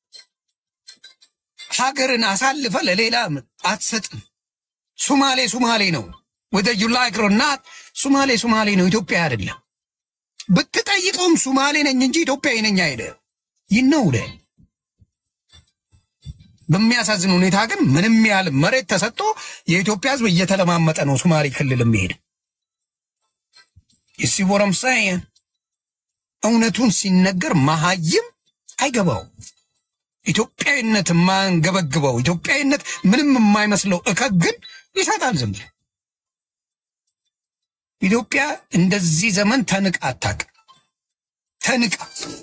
ሀገርን አሳልፈ ለሌላ አትሰጥም። ሱማሌ ሱማሌ ነው። ወደ ዩላይክ ሮናት ሱማሌ ሱማሌ ነው፣ ኢትዮጵያ አይደለም። ብትጠይቀውም ሱማሌ ነኝ እንጂ ኢትዮጵያዊ ነኝ አይደ ይነውደ በሚያሳዝን ሁኔታ ግን ምንም ያህል መሬት ተሰጥቶ የኢትዮጵያ ሕዝብ እየተለማመጠ ነው ሱማሌ ክልል የሚሄድ የሲቦረም ሳይን እውነቱን ሲነገር መሀይም አይገባው። ኢትዮጵያዊነት የማንገበግበው ኢትዮጵያዊነት ምንም የማይመስለው እከክ ግን ይሰጣል ዝም ብሎ። ኢትዮጵያ እንደዚህ ዘመን ተንቃ አታውቅም። ተንቃ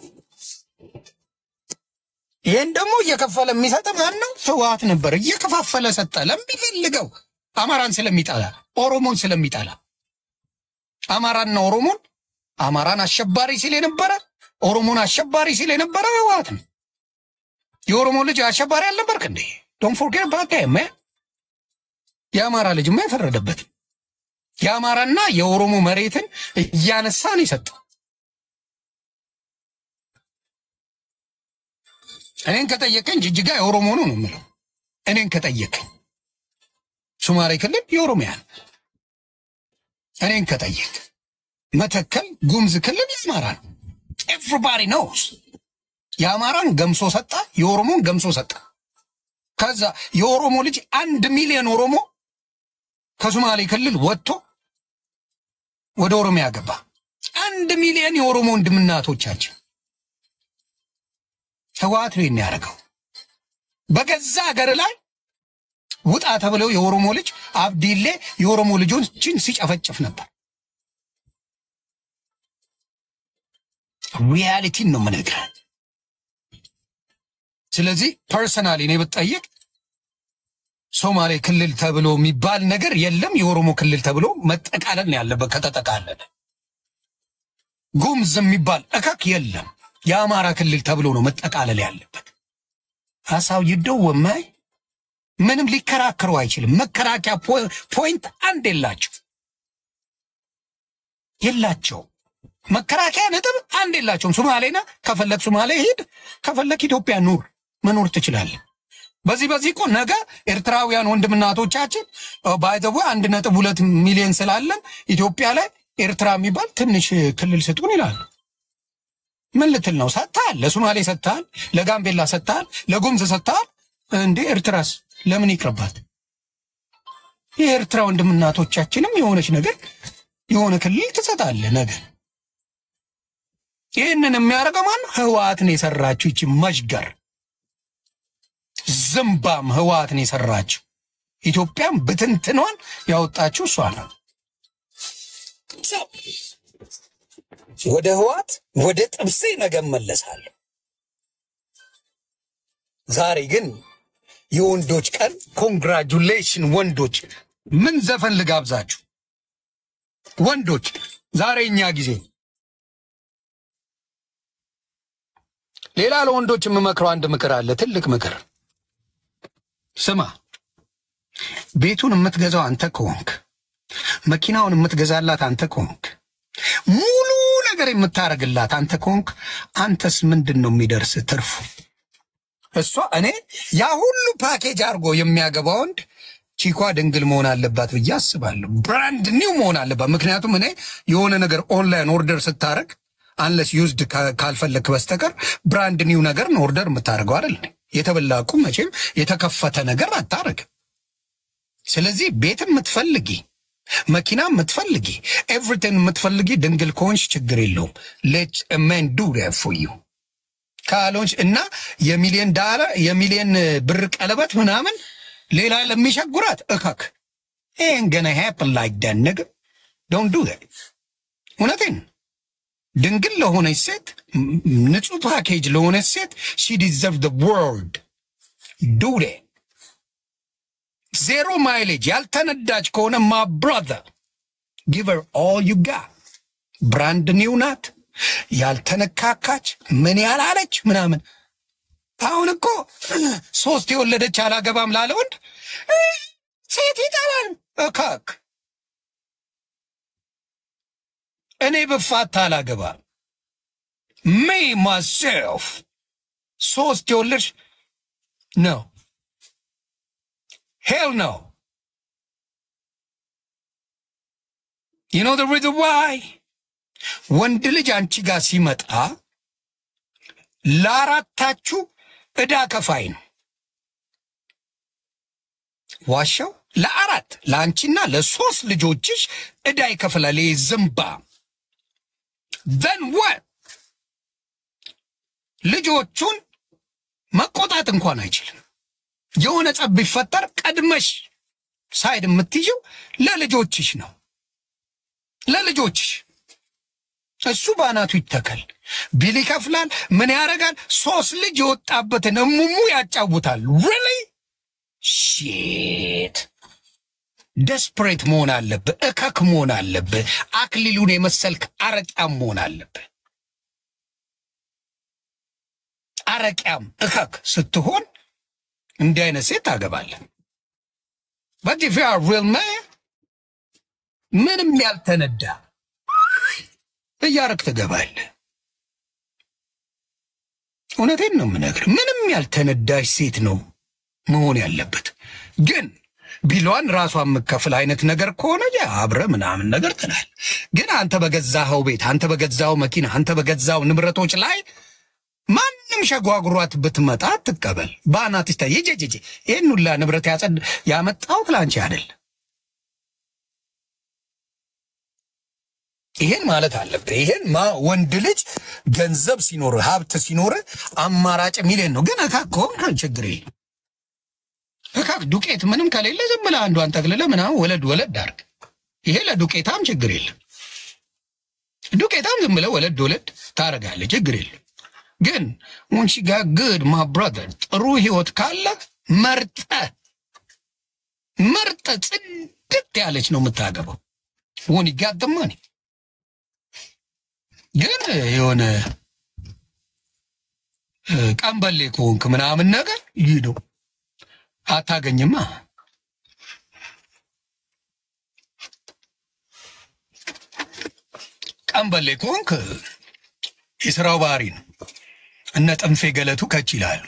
ይህን ደግሞ እየከፈለ የሚሰጥ ማን ነው? ህወሓት ነበር። እየከፋፈለ ሰጠ ለሚፈልገው አማራን ስለሚጠላ ኦሮሞን ስለሚጠላ አማራና ኦሮሞን አማራን አሸባሪ ሲል የነበረ ኦሮሞን አሸባሪ ሲል የነበረ ህወሓት ነው። የኦሮሞ ልጅ አሸባሪ አልነበርክ እንዴ? ዶንት ፎርጌት አባውት ዳት ማን። የአማራ ልጅማ የፈረደበትም የአማራና የኦሮሞ መሬትን እያነሳ ነው የሰጠው። እኔን ከጠየቀኝ ጅጅጋ የኦሮሞ ነው ነው የምለው። እኔን ከጠየቀኝ ሶማሌ ክልል የኦሮሚያ ነው። እኔን ከጠየቅ መተከል ጉምዝ ክልል የአማራ ነው። ኤቭሪባዲ ኖውስ። የአማራን ገምሶ ሰጣ፣ የኦሮሞን ገምሶ ሰጣ። ከዛ የኦሮሞ ልጅ አንድ ሚሊዮን ኦሮሞ ከሶማሌ ክልል ወጥቶ ወደ ኦሮሚያ ገባ። አንድ ሚሊዮን የኦሮሞ ወንድምናቶቻችን ህወሓት ነው ያደረገው። በገዛ ሀገር ላይ ውጣ ተብለው የኦሮሞ ልጅ አብዲሌ የኦሮሞ ልጆችን ሲጨፈጭፍ ነበር። ሪያሊቲን ነው የምነግርህ። ስለዚህ ፐርሰናሊ እኔ ብትጠይቅ ሶማሌ ክልል ተብሎ የሚባል ነገር የለም። የኦሮሞ ክልል ተብሎ መጠቃለል ነው ያለበት። ከተጠቃለለ ጉምዝ የሚባል እከክ የለም። የአማራ ክልል ተብሎ ነው መጠቃለል ያለበት። አሳው ይደወማይ ምንም ሊከራከሩ አይችልም። መከራከያ ፖይንት አንድ የላቸው የላቸው መከራከያ ነጥብ አንድ የላቸውም። ሶማሌና ከፈለግ ሶማሌ ሂድ፣ ከፈለግ ኢትዮጵያ ኑር፣ መኖር ትችላለህ። በዚህ በዚህ እኮ ነገ ኤርትራውያን ወንድምናቶቻችን ባይዘቡ አንድ ነጥብ ሁለት ሚሊዮን ስላለን ኢትዮጵያ ላይ ኤርትራ የሚባል ትንሽ ክልል ስጡን ይላሉ። ምን ልትል ነው? ሰጥተሃል፣ ለሶማሌ ሰጥተሃል፣ ለጋምቤላ ሰጥተሃል፣ ለጉምዝ ሰጥተሃል። እንዴ ኤርትራስ ለምን ይቅርባት? የኤርትራ ወንድምናቶቻችንም የሆነች ነገር የሆነ ክልል ትሰጣለህ ነገር ይህንን የሚያደርገው ማን? ህወሓትን የሰራችው ይቺ መዥገር ዝምባም ህወሓትን የሰራችው ኢትዮጵያም ብትንትኗን ያወጣችው እሷ ነው። ወደ ህወሓት ወደ ጥብሴ ነገ እመለሳለሁ። ዛሬ ግን የወንዶች ቀን ኮንግራጁሌሽን ወንዶች። ምን ዘፈን ልጋብዛችሁ ወንዶች? ዛሬ እኛ ጊዜ ሌላ ለወንዶች የምመክረው አንድ ምክር አለ። ትልቅ ምክር ስማ። ቤቱን የምትገዛው አንተ ከሆንክ፣ መኪናውን የምትገዛላት አንተ ከሆንክ፣ ሙሉ ነገር የምታረግላት አንተ ከሆንክ፣ አንተስ ምንድን ነው የሚደርስ ትርፉ? እሷ እኔ ያ ሁሉ ፓኬጅ አድርጎ የሚያገባ ወንድ ቺኳ ድንግል መሆን አለባት ብዬ አስባለሁ። ብራንድ ኒው መሆን አለባት። ምክንያቱም እኔ የሆነ ነገር ኦንላይን ኦርደር ስታረግ አንለስ ዩዝድ ካልፈለክ በስተቀር ብራንድ ኒው ነገር ነው ኦርደር የምታደርገው አይደል? የተበላቁ መቼም የተከፈተ ነገር አታረግም። ስለዚህ ቤት የምትፈልጊ መኪና የምትፈልጊ ኤቭሪቲንግ የምትፈልጊ ድንግል ከሆንሽ ችግር የለውም። ሌት መን ዱ ፎር ዩ ካልሆንሽ እና የሚሊዮን ዳላር የሚሊዮን ብር ቀለበት ምናምን ሌላ ለሚሸጉራት እከክ ይህን ገና ሃፕን ላይክ ዳት ነገር ዶንት ዱ እውነቴን ድንግል ለሆነች ሴት ንጹህ ፓኬጅ ለሆነች ሴት ሺ ዲዘርቭ ደ ወርልድ ዱዴ ዜሮ ማይሌጅ ያልተነዳች ከሆነ ማ ብራዘር ጊቨር ኦል ዩ ጋ ብራንድ ኒው ናት ያልተነካካች ምን ያላለች ምናምን አሁን እኮ ሶስት የወለደች አላገባም ላለ ወንድ ሴት ይጠላል እካክ እኔ ብፋታ አላገባም። ሜ ማሴልፍ ሶስት የወለድሽ ነው ሄል ነው ዩ ኖ ዘ ሪዝን ዋይ ወንድ ልጅ አንቺ ጋር ሲመጣ ለአራታችሁ ዕዳ ከፋይ ነው። ዋሻው ለአራት ለአንቺና ለሶስት ልጆችሽ ዕዳ ይከፍላል። ይህ ዝምባ ዘን ወት ልጆቹን መቆጣት እንኳን አይችልም። የሆነ ጸብ ቢፈጠር ቀድመሽ ሳይድ የምትይዥው ለልጆችሽ ነው። ለልጆችሽ እሱ በአናቱ ይተከል ቢል ይከፍላል። ምን ያደርጋል? ሶስት ልጅ የወጣበትን እሙሙ ያጫውታል። ሪሊ ሺት ደስፕሬት መሆን አለብህ። እከክ መሆን አለብህ። አክሊሉን የመሰልክ አረቂያም መሆን አለብህ። አረቂያም እከክ ስትሆን እንዲህ አይነት ሴት ታገባለህ። በት ኢፍ ዩ አር ሪል ማን ምንም ያልተነዳ እያረግ ትገባለህ። እውነቴን ነው የምነግርህ። ምንም ያልተነዳሽ ሴት ነው መሆን ያለበት። ግን ቢሏን ራሷ የምከፍል አይነት ነገር ከሆነ ያ አብረ ምናምን ነገር ትላል። ግን አንተ በገዛኸው ቤት፣ አንተ በገዛኸው መኪና፣ አንተ በገዛው ንብረቶች ላይ ማንም ሸጓጉሯት ብትመጣ ትቀበል። በአናትሽ ታ ይጀጅ ይህን ሁላ ንብረት ያጸድ ያመጣሁት ላንቺ አይደል። ይሄን ማለት አለብህ። ይሄን ማ ወንድ ልጅ ገንዘብ ሲኖር ሀብት ሲኖር አማራጭ ሚሊዮን ነው። ግን እካክ ከሆንክ ችግር የለም። እካክ ዱቄት ምንም ከሌለ ዝም ብለህ አንዷን ጠቅልለህ ምናምን ወለድ ወለድ አድርግ። ይሄ ለዱቄታም ችግር የለም። ዱቄታም ዝም ብለህ ወለድ ወለድ ታደርጋለህ፣ ችግር የለም። ግን ወንሺ ጋር ግድ ማ ብራዘር ጥሩ ህይወት ካለ መርጠህ ጽድት ያለች ነው የምታገባው። ሆን ይጋጥማል ግን የሆነ እ፣ ቀንበሌ ከሆንክ ምናምን ነገር ይህ ነው አታገኝማ። ቀንበሌ ከሆንክ የስራው ባህሪ ነው። እነ ጥንፌ ገለቱ ከች ይላሉ።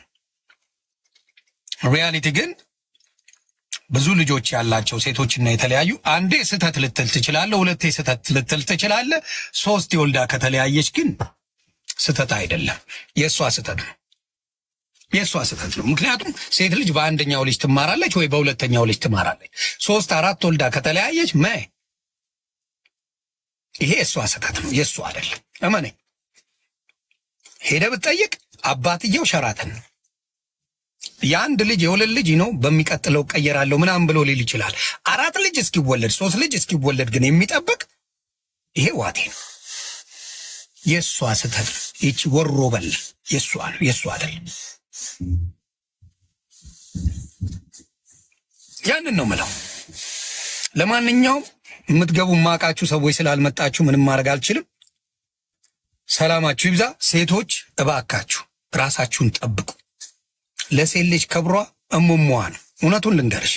ሪያሊቲ ግን ብዙ ልጆች ያላቸው ሴቶችና የተለያዩ አንዴ ስህተት ልትል ትችላለህ፣ ሁለቴ ስህተት ልትል ትችላለህ። ሶስት የወልዳ ከተለያየች ግን ስህተት አይደለም፣ የእሷ ስህተት ነው። የእሷ ስህተት ነው። ምክንያቱም ሴት ልጅ በአንደኛው ልጅ ትማራለች ወይ በሁለተኛው ልጅ ትማራለች። ሶስት አራት ወልዳ ከተለያየች መ ይሄ የእሷ ስህተት ነው፣ የእሱ አይደለም። እመነኝ። ሄደ ብትጠይቅ አባትየው ሸራተን ነው። የአንድ ልጅ የሁለት ልጅ ነው በሚቀጥለው ቀየራለሁ ምናምን ብሎ ሊል ይችላል። አራት ልጅ እስኪወለድ ሶስት ልጅ እስኪወለድ ግን የሚጠብቅ ይሄ ዋቴ ነው። የእሷ ስህተት ነው። ይቺ ወሮ በል የእሷ ነው፣ የእሱ አይደለም። ያንን ነው ምለው። ለማንኛውም የምትገቡ ማቃችሁ ሰዎች ስላልመጣችሁ ምንም ማድረግ አልችልም። ሰላማችሁ ይብዛ። ሴቶች እባካችሁ ራሳችሁን ጠብቁ። ለሴት ልጅ ክብሯ እሙሟ ነው። እውነቱን ልንገርሽ፣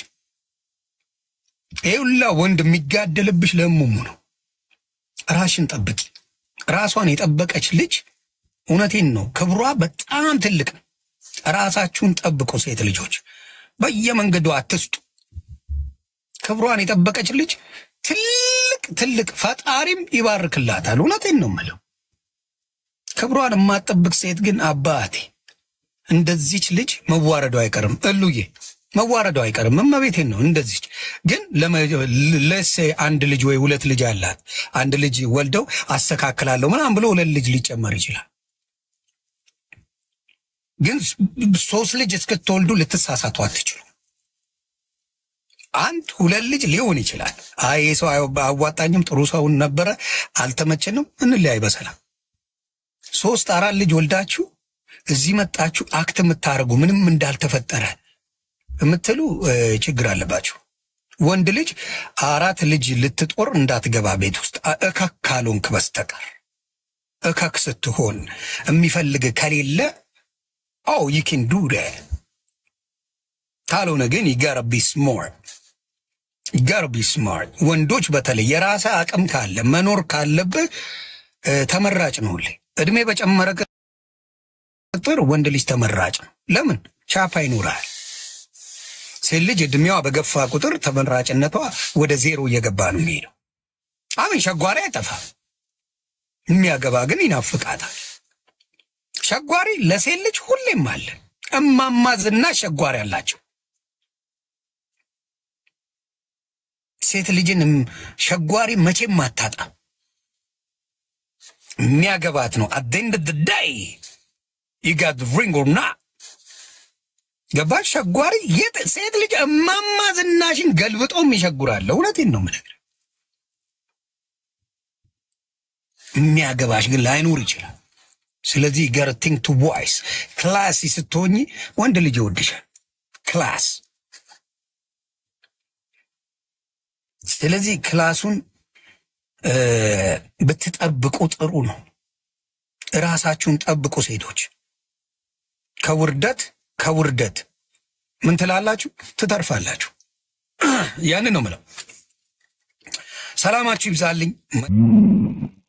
ይህ ሁላ ወንድ የሚጋደልብሽ ለእሙሙ ነው። ራሽን ጠብቂ። ራሷን የጠበቀች ልጅ እውነቴን ነው ክብሯ በጣም ትልቅ ነው። ራሳችሁን ጠብቁ። ሴት ልጆች በየመንገዱ አትስጡ። ክብሯን የጠበቀች ልጅ ትልቅ ትልቅ ፈጣሪም ይባርክላታል። እውነቴን ነው የምለው። ክብሯን የማትጠብቅ ሴት ግን አባቴ እንደዚች ልጅ መዋረዱ አይቀርም። እሉዬ መዋረዱ አይቀርም። እመቤቴን ነው። እንደዚች ግን ለሴ አንድ ልጅ ወይ ሁለት ልጅ አላት። አንድ ልጅ ወልደው አስተካክላለሁ ምናምን ብሎ ሁለት ልጅ ሊጨመር ይችላል። ግን ሶስት ልጅ እስክትወልዱ ልትሳሳቱ አትችሉ። አንድ ሁለት ልጅ ሊሆን ይችላል። አይ ይህ ሰው አዋጣኝም፣ ጥሩ ሰውን ነበረ፣ አልተመቸንም፣ እንለያይ በሰላም ሶስት አራት ልጅ ወልዳችሁ እዚህ መጣችሁ አክት የምታደርጉ ምንም እንዳልተፈጠረ የምትሉ ችግር አለባችሁ። ወንድ ልጅ አራት ልጅ ልትጦር እንዳትገባ ቤት ውስጥ እከክ ካልሆንክ በስተቀር እከክ ስትሆን የሚፈልግ ከሌለ ኦ ይኪን ዱ ካልሆነ ግን ይጋረቢ ስማርት ይጋረቢ ስማርት። ወንዶች በተለይ የራሰ አቅም ካለ መኖር ካለብህ ተመራጭ ነው። ሁሌ እድሜ በጨመረ ቁጥር ወንድ ልጅ ተመራጭ ነው። ለምን ቻፓ ይኖራል። ሴት ልጅ እድሜዋ በገፋ ቁጥር ተመራጭነቷ ወደ ዜሮ እየገባ ነው የሚሄደው። አሜን። ሸጓሪ አይጠፋም፣ የሚያገባ ግን ይናፍቃታል። ሸጓሪ ለሴት ልጅ ሁሌም አለ። እማማ ዝናሽ ሸጓሪ አላቸው። ሴት ልጅን ሸጓሪ መቼም አታጣም። የሚያገባት ነው። አደንድ ዳይ ይጋት ሪንጎና ገባሽ? ሸጓሪ የት ሴት ልጅ እማማ ዝናሽን ገልብጦም ይሸጉራል። እውነቴን ነው የምነግርህ። የሚያገባሽ ግን ላይኖር ይችላል። ስለዚህ ገር ቲንክ ቱ ዋይስ ክላሲ ስትሆኝ ወንድ ልጅ ይወድሻል። ክላስ ስለዚህ ክላሱን ብትጠብቁ ጥሩ ነው። እራሳችሁን ጠብቁ ሴቶች። ከውርደት ከውርደት ምን ትላላችሁ? ትተርፋላችሁ። ያንን ነው ምለው። ሰላማችሁ ይብዛልኝ።